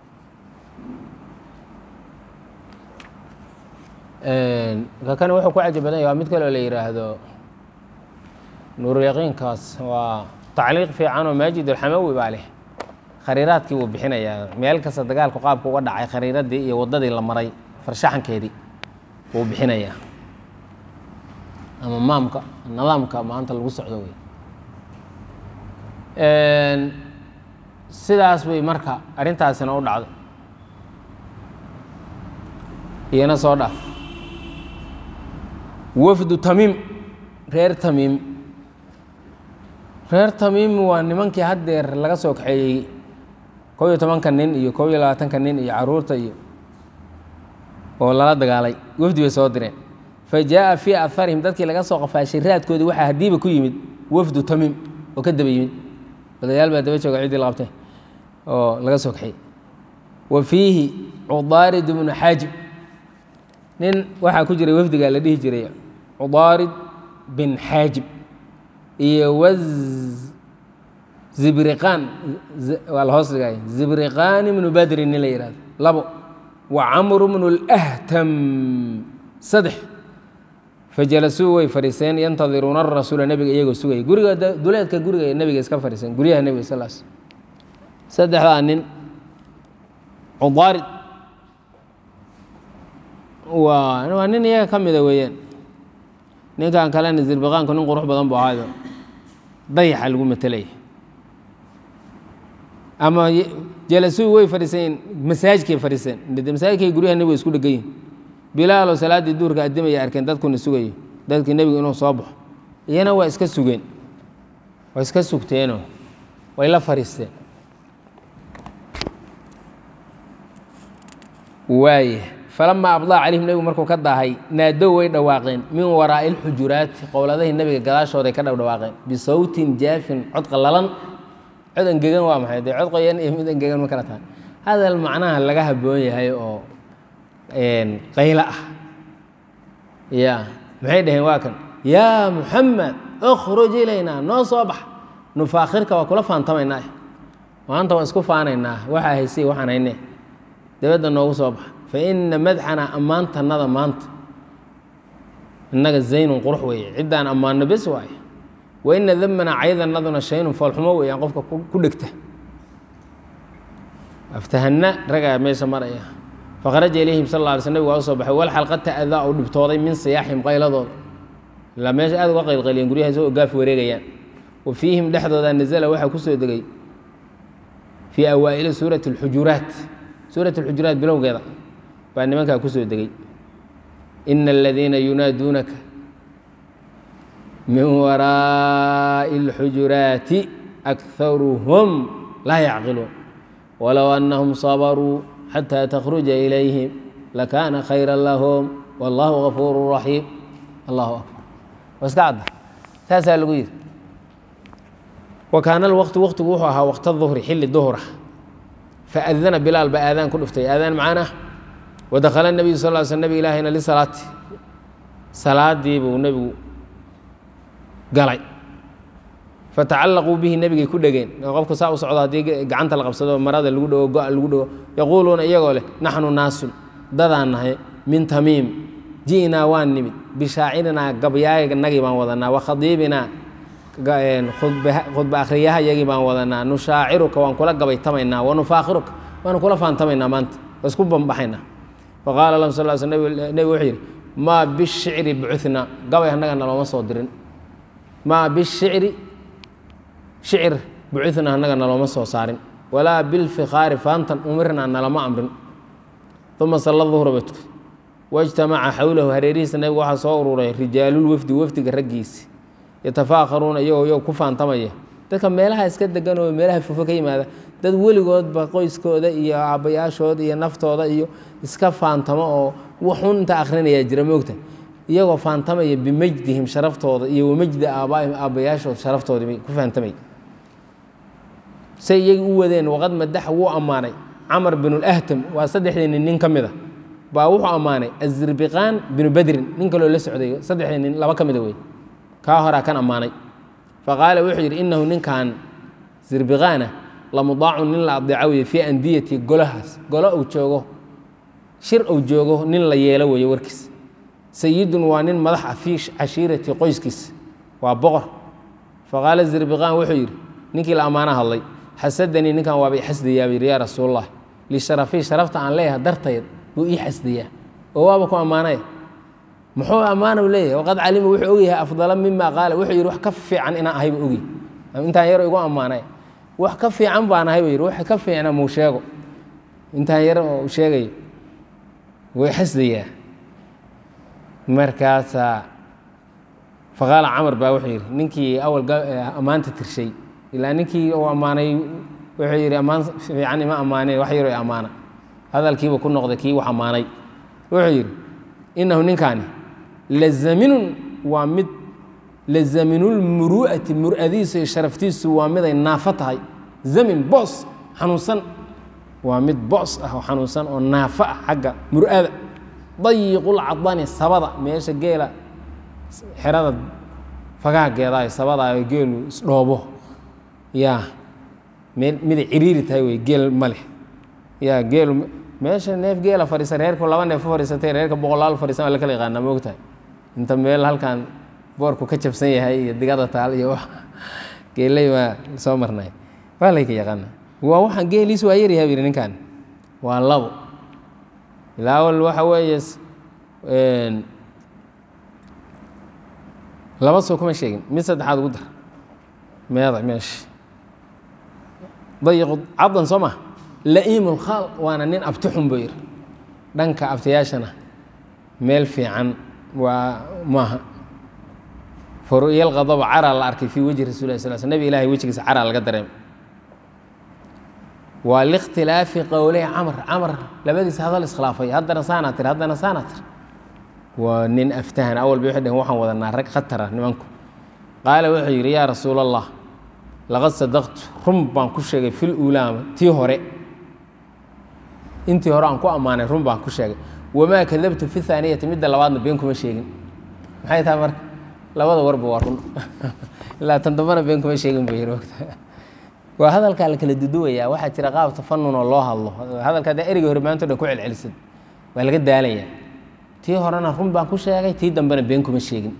ka kani wuxuu ku caji badan yahy waa mid kaloo la yidhaahdo nuuryaqiinkaas waa tacliiq fiican oo maajid alxamawi baa leh khariiraadkii wuu bixinayaa meel kasta dagaalku qaabka uga dhacay khariiradii iyo waddadii la maray farshaxankeedii wuu bixinayaa ama maamka nidaamka maanta lagu socdo wey sidaas bay marka arrintaasina u dhacday iyana soo dhaaf wafdu tamiim reer tamiim reer tamiim waa nimankii haddeer laga soo kaxeeyey kob iyo tobanka nin iyo kob iyo labaatanka nin iyo caruurta iyo oo lala dagaalay wafdi bay soo direen fa jaaءa fii aharihim dadkii laga soo qafaashay raadkoodii waxaa hadiiba ku yimid wafdu tamiim oo ka daba yimid odayaal baa daba jooga ciddii la qabtay oo laga soo kaxiyey wa fiihi cudaarid bnu xaajib nin waxaa ku jiray wafdiga la dhihi jiray cudaarid bin xaajib iyo waz zibriqaan waa la hoos dhigay zibriqaan ibnu badri nin la yihahdo labo wa camru bnu اlأhtam saddex fajalasuu way fadhiiseen yantadiruuna arasuula nebiga iyagoo sugaya guriga duleedka guriga nebiga iska fadhiiseen guryaha nebiga sal s saddexdaa nin cudaarid waa waa nin iyaga ka mida weeyaan ninkan kalena zirbiqaanku nin qurux badan bu ahaayo dayaxa lagu matelaya ama jalasuu way fadhiiseen masaajidkay fadhiiseen masaajidkay guryaha nebiga isku dhegan yihin bilaaloo salaaddii duurka addimaya arkeen dadkuna sugayo dadkii nebigu inuu soo baxo iyana waa iska sugeen waa iska sugteenoo way la fadhiisteen waaya falamaa abdaa calayhim nebigu markuu ka daahay naadow way dhawaaqeen min waraa'i lxujuraati qowladahii nebiga gadaashooday ka dhawdhawaaqeen bisawtin jaafin cod qallalan cod engegan waa maxay dee cod qoyan iyo mid engegan ma kala tahay hadal macnaha laga habboon yahay oo qaylo ah ya maxay dhaheen waa kan yaa muxamed اkhruj ilaynaa noo soo bax nufaakhirka waa kula faantamaynaa maanta waan isku faanaynaa waxaa haysay waxaan hayne dabadda noogu soo baxa faina madxana ammaantannada maanta innaga zaynun qurux weeye ciddaan ammaanno bes waaye waina damana caydanaduna shaynun foolxumo weeyaan qofka ku dhegta aftahanna ragaa meesha maraya fakharaja ilayhim sal alla alay sl nabig waa u soo baxay wal xalqa ta'daa uu dhibtooday min siyaaxim qayladooda ilaa meesha aad uga qaylqayliyeen guryaha isagoo gaaf wareegayaan wa fiihim dhexdooda nazala waxaa ku soo degay fii awaa'ili suurati اlxujuraat suurat اlxujuraat bilowgeeda baa nimankaa ku soo degay ina aladiina yunaaduunaka min waraa'i اlxujuraati akharuhum laa yacqiluun walow annahum sabaruu xatى تkرuجa إlayhim lakaana khayra lahum wاllahu غafuur raxiim allahu akbar waa iska cadda saasaa lagu yidhi wa kaana alwaqtu waqtigu wuxuu ahaa waqta duhri xilli duhra faadana bilaal baa aadaan ku dhuftay aadaan macana wadakhala الnabiyu sal ly sl nabig ilaahayna lisalaati salaadii buu nebigu galay fatacallaquu bihi nebigay ku dhegeen qofku saa u socdo haddii gacanta la qabsado marada lagu dhego go-a lagu dhego yaquuluuna iyagoo leh naxnu naasun dadaan nahay min tamiim ji'naa waan nimid bishaacirinaa gabyaayanagii baan wadanaa wa khadiibinaa khudba akhriyaha yagii baan wadanaa nushaaciruka waan kula gabaytamaynaa wa nufaakhiruka waanu kula faantamaynaa maanta waa isku bambaxaynaa faqaala lahu sal sl nebi wuxuu yidhi maa bishicri bucunaa gabay annaga nalooma soo dirin maa bishicri shicir bucunaa annaga nalooma soo saarin walaa bilfikhaari faantan umirnaa nalama amrin uma salla duhra ba tukay wاجtamaca xowlahu hareerihiisa nabiga waxaa soo ururay rijaalulwafdi wafdiga raggiisi yatafaakharuuna iyagoo iyago ku faantamaya dadka meelaha iska degan oo meelaha fofo ka yimaada dad weligoodba qoyskooda iyo aabbayaashooda iyo naftooda iyo iska faantamo oo waxun inta akhrinayaa jira moogta iyagoo faantamaya bimajdihim sharaftooda iyo wamajdi aabaaihim aabbayaashood sharaftooda bay ku faantamaya say iyagii u wadeen waqad madaxa wuu ammaanay camar binu lahtam waa saddexdii nin nin ka mid a baa wuxuu ammaanay azirbiqaan binu badrin nin kaloo la socday saddexdii nin laba ka mida wey kaa horaa kan ammaanay faqaala wuxuu yidhi innahu ninkan zirbiqaana lamudaacun nin la adeeco weye fii andiyati golahaas golo uu joogo shir uu joogo nin la yeelo weeye warkiis sayidun waa nin madax ah fii cashiirati qoyskiis waa boqor faqaala zirbiqaan wuxuu yidhi ninkii la ammaano hadlay xasadanii ninkan waaba i xasdayaa buu yidhi yaa rasuulallah lisharafii sharafta aan leeyahay dartayd buu ii xasdayaa oo waaba ku ammaanaya muxuu ammaana leeyahay waqad calima wuxuu ogyahay afdala mima qaala wuxuu yidhi wax ka fiican inaan ahay buu ogyahy intaan yaro igu ammaanay wax ka fiican baan ahay buu yidhi wax ka fiicna muu sheego intaan yar oo sheegayo way xasdayaa markaasaa faqaala camar baa wuxuu yidhi ninkii awal ammaanta tirshay ilaa ninkii uu ammaanay wuxuu yidhi ammaan fiican ima ammaaneen wax yaroo ammaana hadalkiiba ku noqday kii wax ammaanay wuxuu yidhi innahu ninkaani lazaminun waa mid lazaminulmuru'ati mur'adiisu iyo sharaftiisu waa miday naafo tahay zamin boos xanuunsan waa mid boos ah oo xanuunsan oo naafo ah xagga mur'ada dayiqul cadani sabada meesha geela xerada fagaageedaay sabadaayo geelu isdhoobo yaa meel miday ciriiri tahay wey geel ma leh yaa geelu meesha neef geela fadhiisa reerku laba neef fadhiisatay reerka boqolaal fadhiisan waa la kala yaqaanaa moogtahay inta meel halkan boorku ka jabsan yahay iyo digada taal iyo wax geeley waa soo marnay waa layka yaqaana waa waxaan geeliis waa yaryahay bu yidhi ninkan waa labo ilaa awal waxa weeye laba soo kuma sheegin mid saddexaad ugu dar meeda meesha dayiqu caddan soo ma la'iimu lkhaal waana nin abtixun buu yidhi dhanka abtayaashana meel fiican waa maaha faru'yal qadaba caraa la arkay fii wejhi rasul lah sal sl nebi ilahay wejigiisa caraa laga dareemay waa likhtilaafi qowley camr camr labadiisa hadal iskhilaafay haddana saanaa tiri haddana saanaa tiri waa nin aftahan awal bay waxay dhaheen waxaan wadanaa rag khatara nimanku qaala wuxuu yidhi yaa rasuul allah laqad sadaqtu run baan ku sheegay fil uulaama tii hore intii hore aan ku ammaanay run baan ku sheegay wamaa kadabtu fi haaniyati midda labaadna been kuma sheegin maxay tahay marka labada warba waa run ilaa tan dambana been kuma sheegin buu yidhi waa hadalkaa la kala duduwayaa waxaa jira qaab tafanun oo loo hadlo hadalka haddaa ereyga hore maanto dhan ku celcelisad waa laga daalayaa tii horena run baan ku sheegay tii dambena been kuma sheegin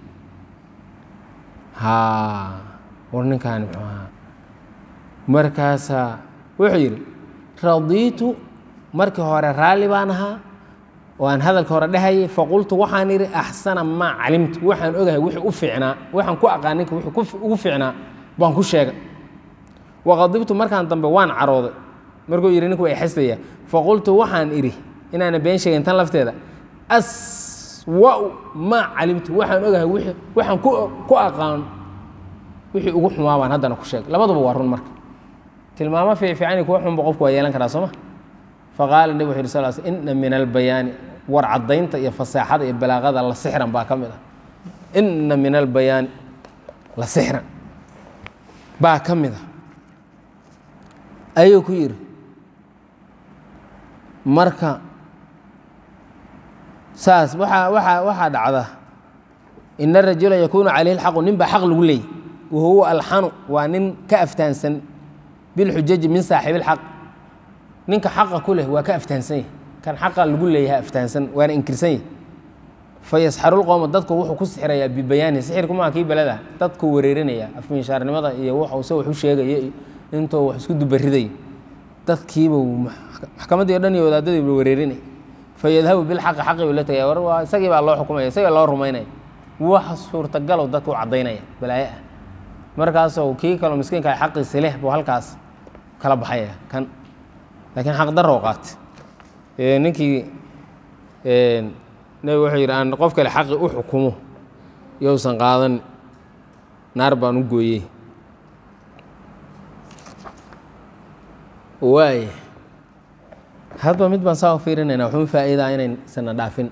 ha war ninkaani muxuu ahaa markaasaa wuxuu yidhi radiitu markii hore raalli baan ahaa oo aan hadalka hore dhehayay faqultu waxaan idhi axsana maa calimtu waxaan ogahay wixii u fiicnaa waxaan ku aqaan ninka wixii ugu fiicnaa baan ku sheegay waqadibtu markaan dambe waan carooday markuu yidhi ninku way xasdaya faqultu waxaan idhi inaana been sheegin tan lafteeda aswa'u maa calimtu waxaan ogahay wixii waxaan ku ku aqaan wixii ugu xumaa baan haddana ku sheegay labaduba waa run marka tilmaamo fiicfiicani kuwa xunba qofku waa yeelan karaa sooma faqaala nebi wuxu yidhi sal sl inna min albayaani war caddaynta iyo fasaaxada iyo balaaqada la sixran baa ka mid ah inna min albayaani la sixran baa ka mid ah ayuu ku yidhi marka saas waaa waaa waxaa dhacda ina rajula yakuunu calayhi lxaqu nin baa xaq lagu leeyay wahuwa alxanu waa nin ka aftaansan bilxujaji min saaxibi lxaq ninka xaqa ku leh waa ka aftaansan yahy kan xaqa lagu leeyaha aftaansan waana inkirsan yahy fayasxarulqowma dadku wuxuu ku sixirayaa bibayaanihi sixirku maa kii belada dadku wareerinaya afminshaarnimada iyo wuxuuse wax u sheegaya iyo intuu wax isku dubariday dadkiiba maxkamaddii o dhan iyo wadaadadiiba wareerinaya fayadhabu bilxaqi xaqi buu la tegaya war waa isagii baa loo xukumaya isagii loo rumaynaya wax suurtagalow dadka u caddaynaya balaaye ah markaasoo kii kaloo miskiinka xaqiisi leh buu halkaas kala baxaya kan laakiin xaq darrow qaatay ninkii nebigu wuxuu yidhi aan qof kale xaqi u xukumo yousan qaadan naar baan u gooyey waay hadba mid baan saa u fiirinayna waxuu faa'iidaa inaysana dhaafin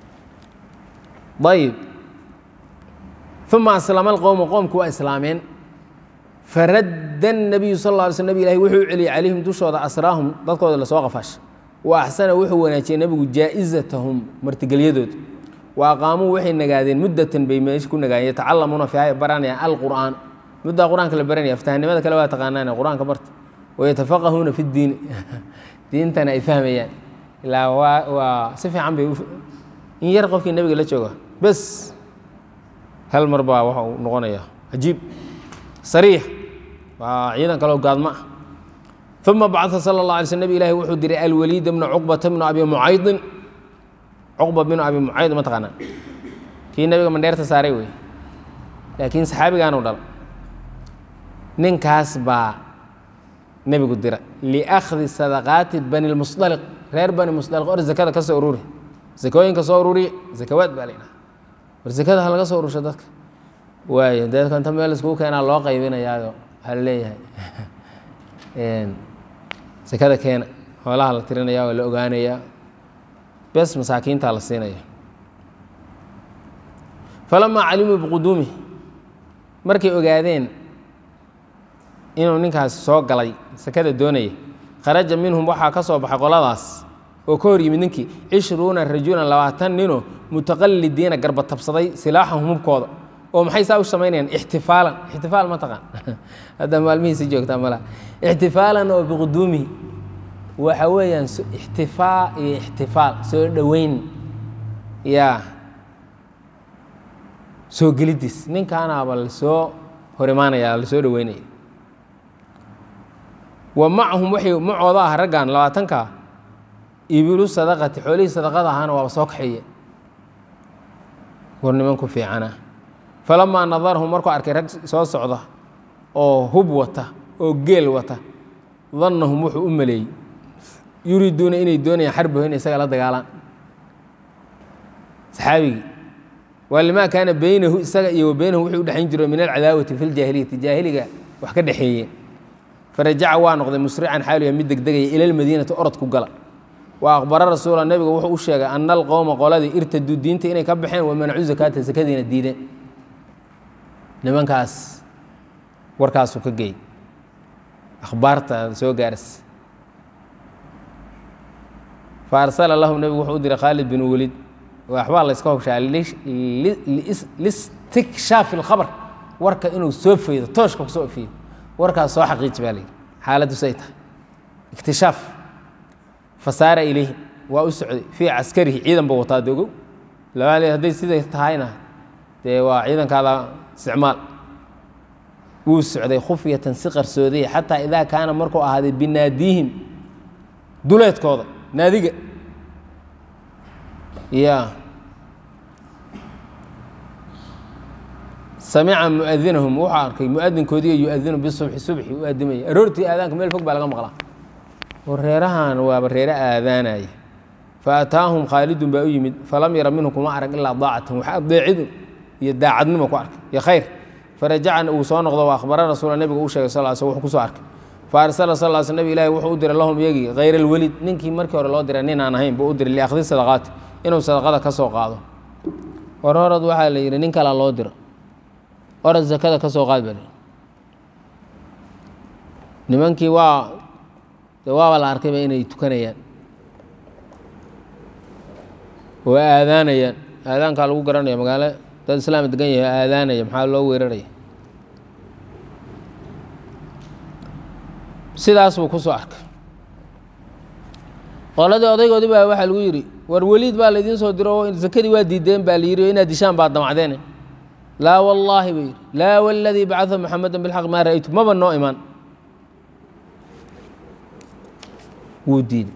ayib uma aslama alqowmu qoomku waa islaameen faradda الnabiyu sal lla alay sl nabig ilahi wuxuu u celiyey calayhim dushooda asraahum dadkooda lasoo qafaasha wa axsana wuxuu wanaajiyey nebigu jaa'izatahum martigelyadooda wa aqaamuu waxay nagaadeen muddatan bay meesha ku nagaayeen yatacalamuuna fiiha baranayaan alqur'aan muddaa qur-aanka la baranaya aftahanimada kale waa taqaanaane qur-aanka barta wayatafaqahuuna fi ddiini diintana ay fahmayaan ilaa waa waa si fiican bay in yar qofkii nebiga la jooga bes hal mar baa waxa uu noqonayaa cajiib sariix waa ciidan kaloo gaadma ah uma bacaa sala اllah alay sl nabig ilahi wuxuu diray alwaliid bna cuqbata bna abi mucaydin cuqba bnu abi mucayd ma taqaanaa kii nebiga mandheerta saaray wey laakiin saxaabigaanu dhala ninkaas baa nebigu dira liakhdi sadaqaati bani lmusdaliq reer bani musdaliq or zakada ka soo ururi zakooyinka soo ururiye zakawaad baa la yidhaha war zakada ha laga soo urursho dadka waayo dadka inta meel iskugu keenaa loo qaybinayaayo waxaa la leeyahay sakada keena xoolaha la tirinaya waa la ogaanayaa bes masaakiintaa la siinaya falamaa calimuu biquduumi markay ogaadeen inuu ninkaasi soo galay sakada doonaya kharaja minhum waxaa ka soo baxay qoladaas oo ka hor yimid ninkii cishruuna rajulan labaatan ninoo mutaqalidiina garba tabsaday silaaxahum hubkooda oo maxay saa u samaynayaan ixtifaalan ixtifaal ma taqaan hadda maalmihiisi joogtaa malaha ixtifaalan oo biquduumihi waxa weeyaan ixtifaa iyo ixtifaal soo dhoweyn yaa soo gelidiis ninkaanaaba lasoo hor imaanaya lasoo dhoweynaya wa macahum waxay macooda ah raggan labaatanka ibilu sadaqati xoolihii sadaqada ahaana waaba soo kaxeeye war nimanku fiicana falamaa nadarahum markuu arkay rag soo socda oo hub wata oo geel wata dannahum wuxuu u maleeyey yuriiduuna inay doonayaan xarbaho in isaga la dagaalaan saxaabigii waa limaa kaana beynahu isaga iyo wa beynahu wuxuu u dhexayn jiro min alcadaawati fi ljaahiliyati jaahiliga wax ka dhexeeyeen farajaca waa noqday musrican xaaluya mid degdegaya ila lmadiinati orod ku gala wa aqbara rasuula nebiga wuxuu u sheegay ana alqowma qoladii irtaduu diinta inay ka baxeen wa manacuu zakaata sakadiina diideen nimankaas warkaasuu ka geey akhbaarta soo gaaras fa arsala lahum nebigu wuxuu u diray khaalid bin welid waxbaa la yska hobshaa listikshaaf ilkhabar warka inuu soo feydo tooshka kusoo fiido warkaas soo xaqiiji baa layidhi xaaladdu say tahay iktishaaf fasaara ilayhim waa u socday fii caskarihi ciidan ba wataa dogow labaale hadday siday tahayna dee waa ciidankaada isticmaal wuu socday khufyatan si qarsoodaya xataa idaa kaana markuu ahaaday binaadiihim duleedkooda naadiga ya samica muadinahum wuxuu arkay muadinkoodiiyo yuadinu bisubxi subxi u aadimaya aroortii aadaanka meel fog baa laga maqlaa reerahan waaba reere aadaanaya faataahum khaalidun baa u yimid falam yara minhu kuma arag ilaa daacatan wax adeecidu iyo daacadnimo ku arkay iyo khayr farajaca uu soo noqdo wa akhbara rasuula nebiga u sheegay sal sl wuxuu kusoo arkay faarsala sal sl nabig ilahi wuxuu u diray lahum iyagii hayr alwelid ninkii markii hore loo diray nin aan ahayn buu u diray liakhdi sadaqaati inuu sadaqada ka soo qaado hor horad waxaa la yidhi nin kalaa loo diro orad zakada ka soo qaad bal nimankii waa de waaba la arkayba inay tukanayaan oo aadaanayaan aadaankaa lagu garanaya magaalo dad islaam degan yahay aadaanaya maxaa loo weeraraya sidaas buu ku soo arkay qoladii odaygoodii baa waxaa lagu yidhi war weliid baa laydiin soo diro oo zakadii waa diideen baa la yidhi oo inaad dishaan baad damacdeene laa wallaahi buu yidhi laa waladii bacaa muxameda bilxaq maa ra'aytu maba noo imaan wuu diiday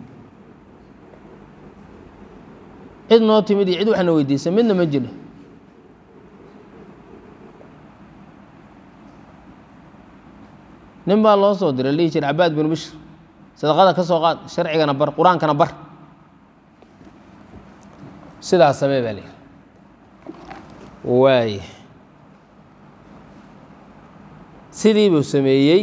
cid noo timid iyo cid waxna weydiisay midna ma jiro nin baa loo soo diray lihi jir cabaad binu bishr sadaqada ka soo qaad sharcigana bar qur-aankana bar sidaas samee baa lihi waay sidii buu sameeyey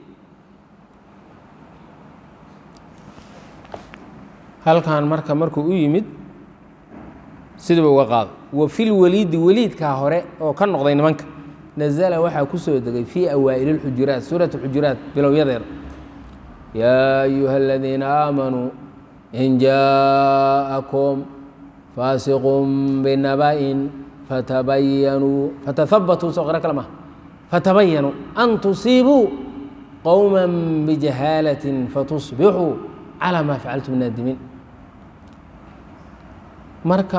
halkan marka markuu u yimid sidiiba uga qaado wa fi lweliidi weliidkaa hore oo ka noqday nimanka nazala waxaa ku soo degay fii awaa'ili اlxujuraat suurat اxujuraat bilowyadeeda yaa ayuha aladiina aamanuu in jaaءakum faasiqun binaba'in fatabayanuu fatahabatuu soo qiro kale maha fatabayanuu an tusiibuu qowma bijahaalaة fatusbixuu calى maa facaltum naadimiin marka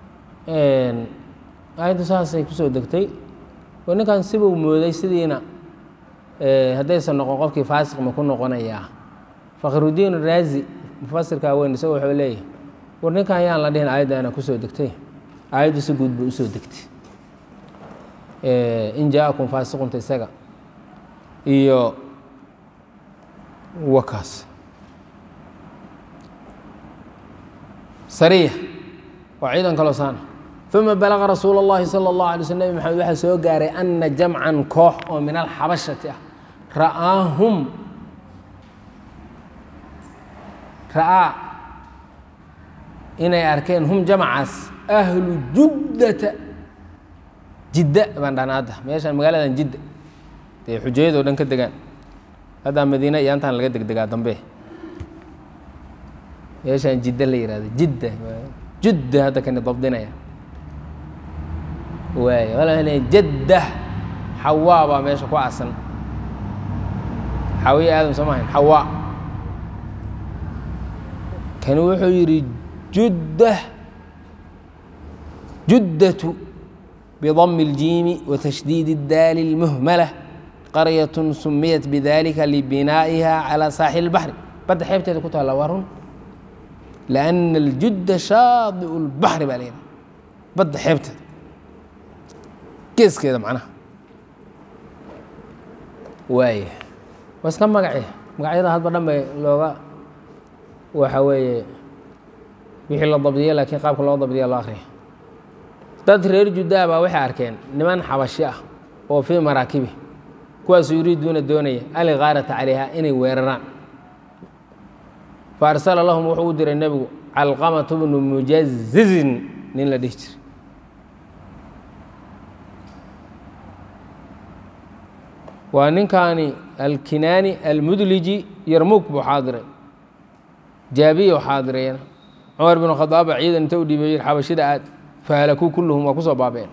aayaddu saasay kusoo degtay oo ninkan sibuu mooday sidiina haddaysan noqon qofkii faasiq ma ku noqonayaa fakhrudiin raazi mufasirkaa weyn isaga wuxuu leeyahay war ninkan yaan la dhihin aayaddaana kusoo degtay aayaddu si guud bay usoo degtay in jaakum faasiqunta isaga iyo wakaas sariya waa ciidan kaloo saana uma balaga rasuul اllahi salى اllahu alay sl nebi maxamed waxaa soo gaaray ana jamcan koox oo min alxabashati ah ra'aahum ra'aa inay arkeen hum jamcaas ahlu juddata jidda baan dhahnaa hadda meeshaan magaaladan jidda dee xujayadoo dhan ka degaan haddaa madiina iyo antaan laga degdegaa dambe meeshaan jidda la yihahdo jidda judda hadda kani dabdinaya waay wala jadda xawaa baa meesha ku asan xawiye aadam soo mahayn xawaa kani wuxuu yidhi judda juddatu bidami اljiimi watashdiid اdaali اlmuhmala qaryat sumiyat bidalika libinaa'iha calى saaxil اlbaxri badda xeebteeda ku taalla waa run liأna اljudda shaadiu اlbaxri baa la yidhaha badda xeebteeda geeskeeda macnaha waaya waa iska magace magacyada hadba dhan bay looga waxa weeye wixii la dabdiye laakiin qaabka loo dabdiya loo akriya dad reer juddaa baa waxay arkeen niman xabashi ah oo fii maraakibi kuwaasuu yuriiduuna doonaya aligaarata calayha inay weeraraan fa arsala lahum wuxuu u diray nebigu calqamatu bnu mujazizin nin la dhihi jira waa ninkaani alkinaani almudliji yarmuug buu xaadiray jaabiya xaadirayana cumar bin khadaab baa ciidan inta u dhiibay yir xabashida aad fahalakuu kulluhum waa kusoo baabeen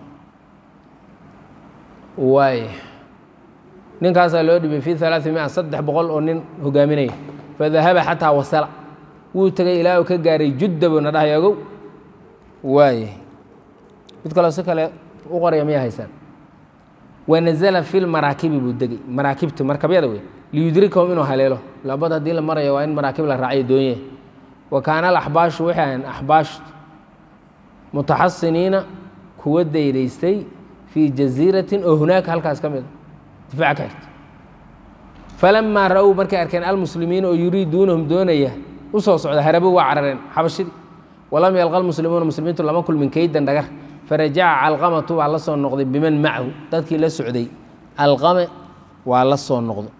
waay ninkaasaa loo dhibay fi alaai mia saddex boqol oo nin hogaaminaya fadahaba xataa wasala wuu tegay ilaa uu ka gaaray judda buu na dhahay ogow waay mid kaloo si kale u qoraya miyaa haysaan wanazala fi lmaraakibi buu degay maraakibta markabyada wey liyudrikahum inuu haleelo labad haddii la marayo waa in maraakib la raacayo doonye wa kaana alaxbaashu waxay ahayn axbaash mutaxasiniina kuwa daydaystay fii jasiiratin oo hunaaka halkaas ka mid a difaaca ka xigta falamaa ra-ow markay arkeen almuslimiina oo yuriiduunahum doonaya u soo socda harabo waa carareen xabashidii walam yalqa almuslimuuna muslimiintu lama kulmin keydan dhagar farajaca calqamatu waa la soo noqday biman macahu dadkii la socday alqame waa la soo noqdo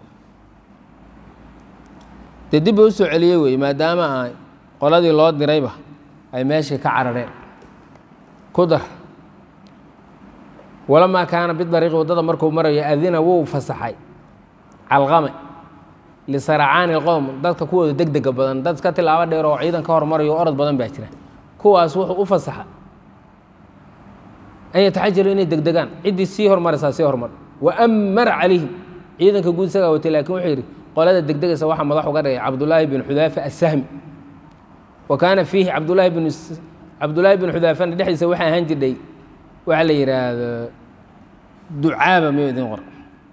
dee dib ba u soo celiyey wey maadaama ay qoladii loo dirayba ay meeshii ka carareen ku dar walamaa kaana bidariiqi waddada markuu marayo adina wuu fasaxay calqame lisaracaani ilqowm dadka kuwooda deg dega badan dad iska tilaabo dheer oo ciidan ka hormarayo orod badan baa jira kuwaas wuxuu u fasaxa an yataxajalu inay degdegaan ciddii sii hormaraysaa sii hormar wa amara calayhim ciidanka guud isagaa watay lakin wuxuu yidhi qolada degdegaysa waxaa madax uga dhigay cabdullaahi bin xudaafa asahmi wa kaana fiihi cabdulaahi bin cabdullaahi bin xudaafana dhexdiisa waxaa ahaan jirdhay waxa la yidhaahdo ducaaba miyuu idin qor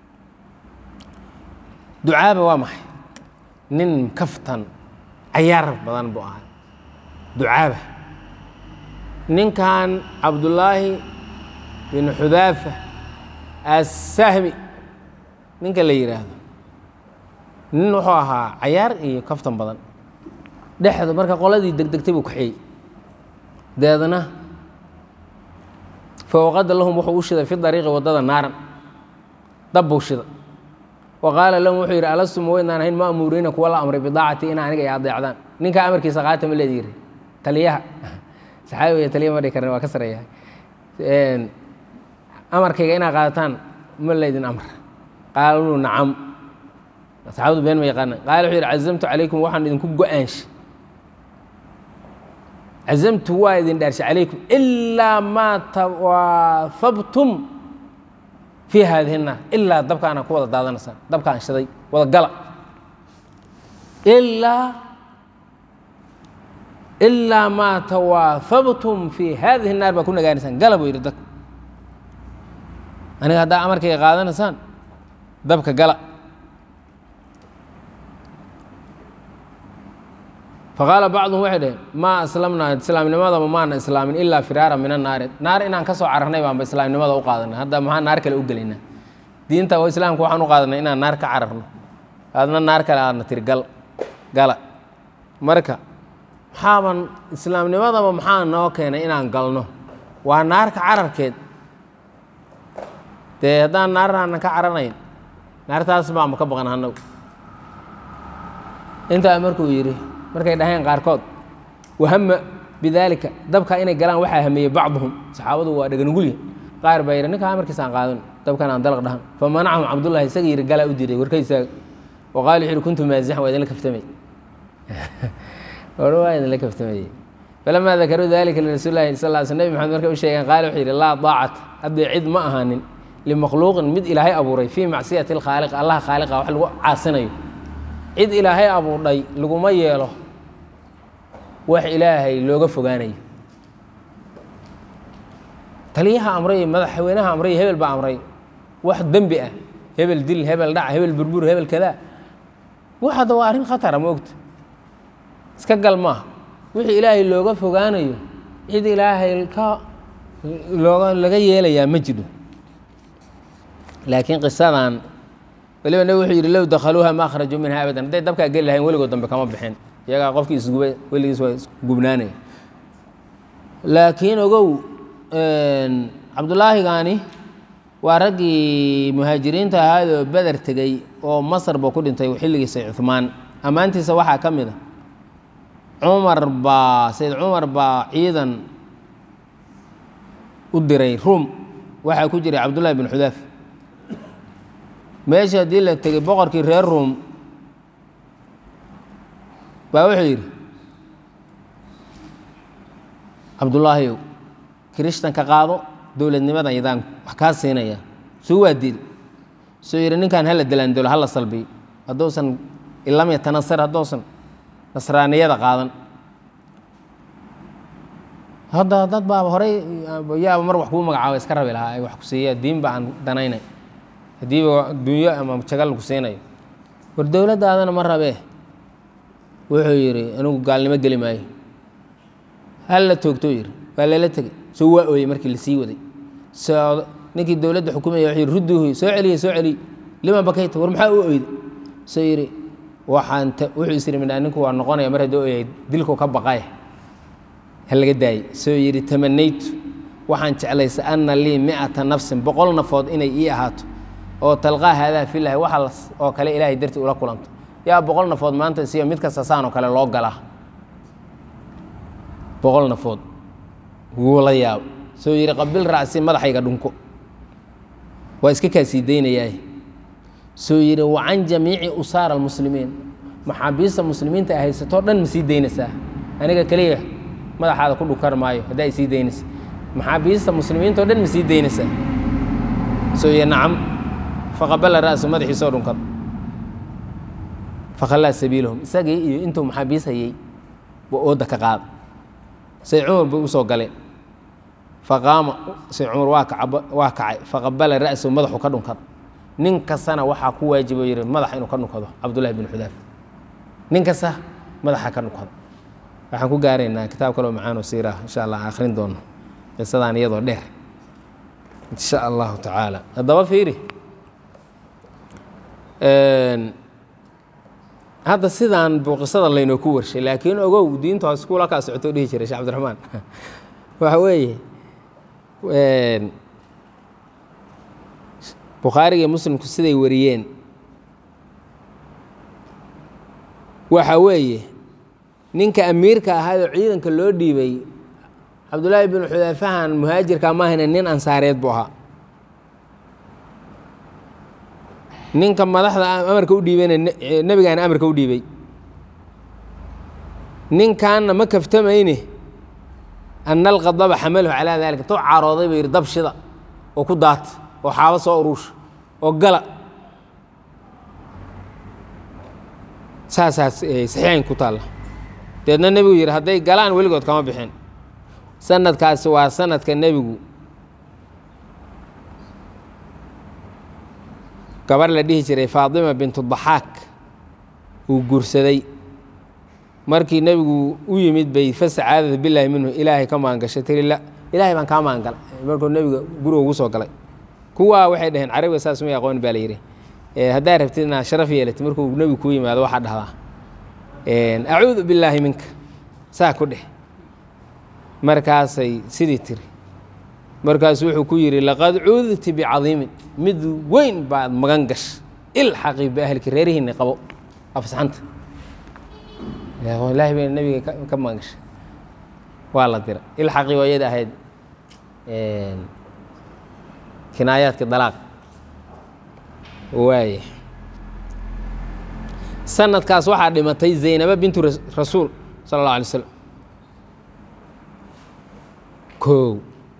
ducaaba waa maxay nin kaftan cayaar badan buu ahaa ducaaba ninkan cabdullaahi bin xudaafa assahmi ninka la yidhaahdo nin wuxuu ahaa cayaar iyo kaftan badan dhexda marka qoladii degdegtay buu kaxeeyey deedna fawqada lahum wuxuu u shiday fi dariiqi waddada naaran dab buu shida wa qaala lahum wuxuu yidhi alasuma weynaan ahayn ma'muuriina kuwa la amray bidaacati ina aniga ay adeecdaan ninkaa amarkiisa qaata ma leedi yiri taliyaha saxaabi wey taliya ma dhihi karin waa ka sareeya amarkayga inaad qaadataan ma laydin amr qaaluu nacam saxaabadu been ma yaqaanaan qaala wuxuu yidhi cazamtu calaykum waxaan idinku go-aanshay cazamtu waa idin dhaarshay calaykum ilaa maa tawaafabtum fii haadihi naar ilaa dabkaana ku wada daadanaysaan dabkaan shiday wada gala ilaa ilaa maa tawaafabtum fii haadihi naar baa ku nagaanaysaan gala buu yidhi dadka aniga haddaa amarkayga qaadanaysaan dabka gala faqaala bacduhum waxay dhaheen maa aslamnaa islaamnimadaba maana islaamin ilaa firaara min annaari naar inaan ka soo cararnay baanba islaamnimada u qaadanay hadda maxaa naar kale u gelaynaa diinta oo islaamka waxaan u qaadanay inaan naar ka cararno aadna naar kale aadna tiri gal gala marka maxaaban islaamnimadaba maxaa noo keenay inaan galno waa naarka cararkeed dee haddaan naaraanan ka caranayn naartaas baanba ka baqan hanagu intaa markuu yidhi markay dhaheen qaarkood wahama bidaalika dabka inay galaan waxaa hameeyey bacduhum saxaabadu waa dhaganugulya qaar baa yidhi ninkaa amarkiisaan qaadan dabkan aan dalaq dhahan fa manacahum cabdullahi isaga yidhi galaa u diiday warkaysaa wa qaala wuxu yidhi kuntu maasixan waa idinla kaftamay or waa idinla kaftamayey falamaa dakaruu dalika lirasuuli lahi sal l sl nebi maxamed markay u sheegeen qaale wuxuu yidhi laa daacata haddii cid ma ahaanin limakhluuqin mid ilaahay abuuray fii macsiyati lkhaaliq allaha khaaliqa wax lagu caasinayo cid ilaahay abuurdhay laguma yeelo wax ilaahay looga fogaanayo taliyaha amray madaxweynaha amray hebel baa amray wax dembi ah hebel dil hebel dhac hebel burbur hebel kadaa waxada waa arrin khatara ma ogta iska gal maaha wixii ilaahay looga fogaanayo cid ilaahay ka looga laga yeelayaa ma jiro laakiin qisadan weliba nabig wuxuu yidhi low dakhaluuha ma akhrajuu minha abadan hadday dabkaa geli lahayn weligood dambe kama bixin iyagaa qofkii isgubay weligiis waa isgubnaanaya laakiin ogow cabdullaahigaani waa raggii muhaajiriinta ahaadoo beder tegey oo masar buu ku dhintay xilligiisa cuhmaan ammaantiisa waxaa ka mid a cumar baa sayid cumar baa ciidan u diray ruum waxaa ku jiray cabdullahi bin xudaaf meesha haddii la tegey boqorkii reer ruum baa wuxuu yidhi cabdullaahiyow kirishtan ka qaado dowladnimadan yadaan wax kaa siinaya suu waa dil suu yidhi ninkan hala dalaandolo hala salbiyo hadduusan ilam yatanasar hadduusan nasraaniyada qaadan hadda dad baaba horey yaaba mar wax kuu magacaaba iska rabi lahaa ay wax ku siiya diinba aan danaynay haddiiba dunyo ama jagal ku siinayo war dowladdaadana ma rabee wuxuu yidhi anigu gaalnimo geli maayo hal la toogtou yidhi waa lala tegey soo waa ooyey markii lasii waday soo ninkii dowladda xukumaya wuxuu yidhi rudduuhu soo celiyey soo celiy liman bakayta war maxaa u oyday soo yidhi waxaan wuxuu is yidhi midhaa ninku waa noqonaya mar haddii oyay dilku ka baqaya ha laga daayey soo yidhi tamanaytu waxaan jeclaysa anna lii mi'ata nafsin boqol nafood inay ii ahaato oo talqaa haadaa filahi waxa oo kale ilaahay dartii ula kulanto yaa boqol nafood maanta isiyo mid kasta saanoo kale loo galaa boqol nafood wuu la yaabo soo yidhi qabil racsi madaxayga dhunko waa iska kaasii daynayaa soo yidhi wa can jamiici usaara almuslimiin maxaabiista muslimiinta ay haysatoo dhan ma sii daynaysaa aniga keliya madaxaada ku dhukar maayo haddaa ay sii daynaysa maxaabiista muslimiinta o dhan ma sii daynaysaa soo yidhi nacam faqabala ra'su madaxiisoo dhunkada fakhallaa sabiilahum isagii iyo intuu maxaabiis hayey buu ooda ka qaada sayd cumar bay u soo galeen faqaama sayd cumar waa kaca waa kacay faqabala ra'sahu madaxu ka dhunkada nin kastana waxaa ku waajibo yidhi madaxa inuu ka dhunkado cabdullahi bin xudaaf nin kasta madaxa ka dhunkado waxaan ku gaaraynaa kitaab kaloo macaanoo siira insha allah aan akhrin doono qisadaan iyadoo dheer insha allahu tacaala haddaba fiiri hadda sidaan buu qisada laynoo ku warshay laakiin ogow diinta hoos kuula kaa socoto dhihi jiray shee cabdiraxmaan waxa weeye bukhaariga iyo muslimku siday wariyeen waxa weeye ninka amiirka ahaayoo ciidanka loo dhiibay cabdullaahi bin xudaafahan muhaajirka maahane nin ansaareed buu ahaa ninka madaxda amarka u dhiibayna nebigaana amarka u dhiibay ninkanna ma kaftamayne ana alqadaba xamalahu calaa dalika tou carooday buu yidhi dab shida oo ku daata oo xaabo soo uruusha oo gala saasaas saxiixayn ku taalla deedna nebigu yidhi hadday galaan weligood kama bixin sanadkaasi waa sanadka nebigu gabar la dhihi jiray faatima bintu daxaak uu guursaday markii nebigu u yimid bay fasacaadada bilaahi minhu ilaahay ka maangashay tiri la ilaahay baan kaa maangalay markuu nebiga guriga ugu soo galay kuwaa waxay dhaheen carabiga saas may aqoon baa la yidhi haddaa rabtid inaad sharaf yeelatid markuu nebigu kuu yimaado waxaa dhahdaa acuudu billaahi minka saa ku dheh markaasay sidii tiri markaasu wuxuu ku yidhi laqad cuudti bicadiimin mid weyn baad magan gasha ilxaqii biahliki reerihiinni qabo afsaxanta ilaahi bay nebiga ka magan gashay waa la dira ilxaqii waa iyada ahayd kinaayaadka dalaaq waaye sanadkaas waxaa dhimatay zaynaba bintu rasuul sala allah alay slam kow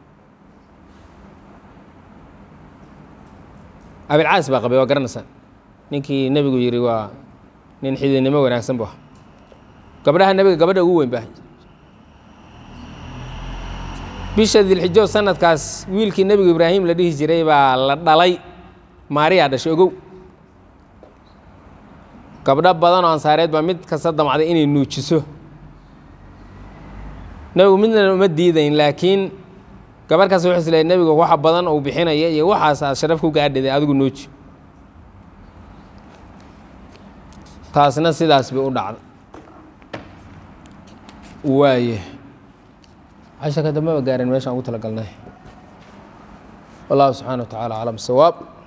abilcaas baa qabay waa garanaysaa ninkii nebigu yidhi waa nin xididnimo wanaagsan bu ah gabdhaha nebiga gabadha ugu weyn baa bisha dilxijo sanadkaas wiilkii nebigu ibraahim la dhihi jiray baa la dhalay maariyaa dhashay ogow gabdho badan oo ansaareed baa mid kasta damcday inay nuujiso nebigu midna uma diidayn laakiin gabarh kaas wuxuu isleeyay nebigu waxa badan uu bixinaya iyo waxaas aad sharaf ku gaadhiday adigu nuuji taasna sidaas bay u dhacday waaye casharka dambe ba gaareen meeshaan ugu tala galnay wallahu subxaana wa tacaala aclam sawaab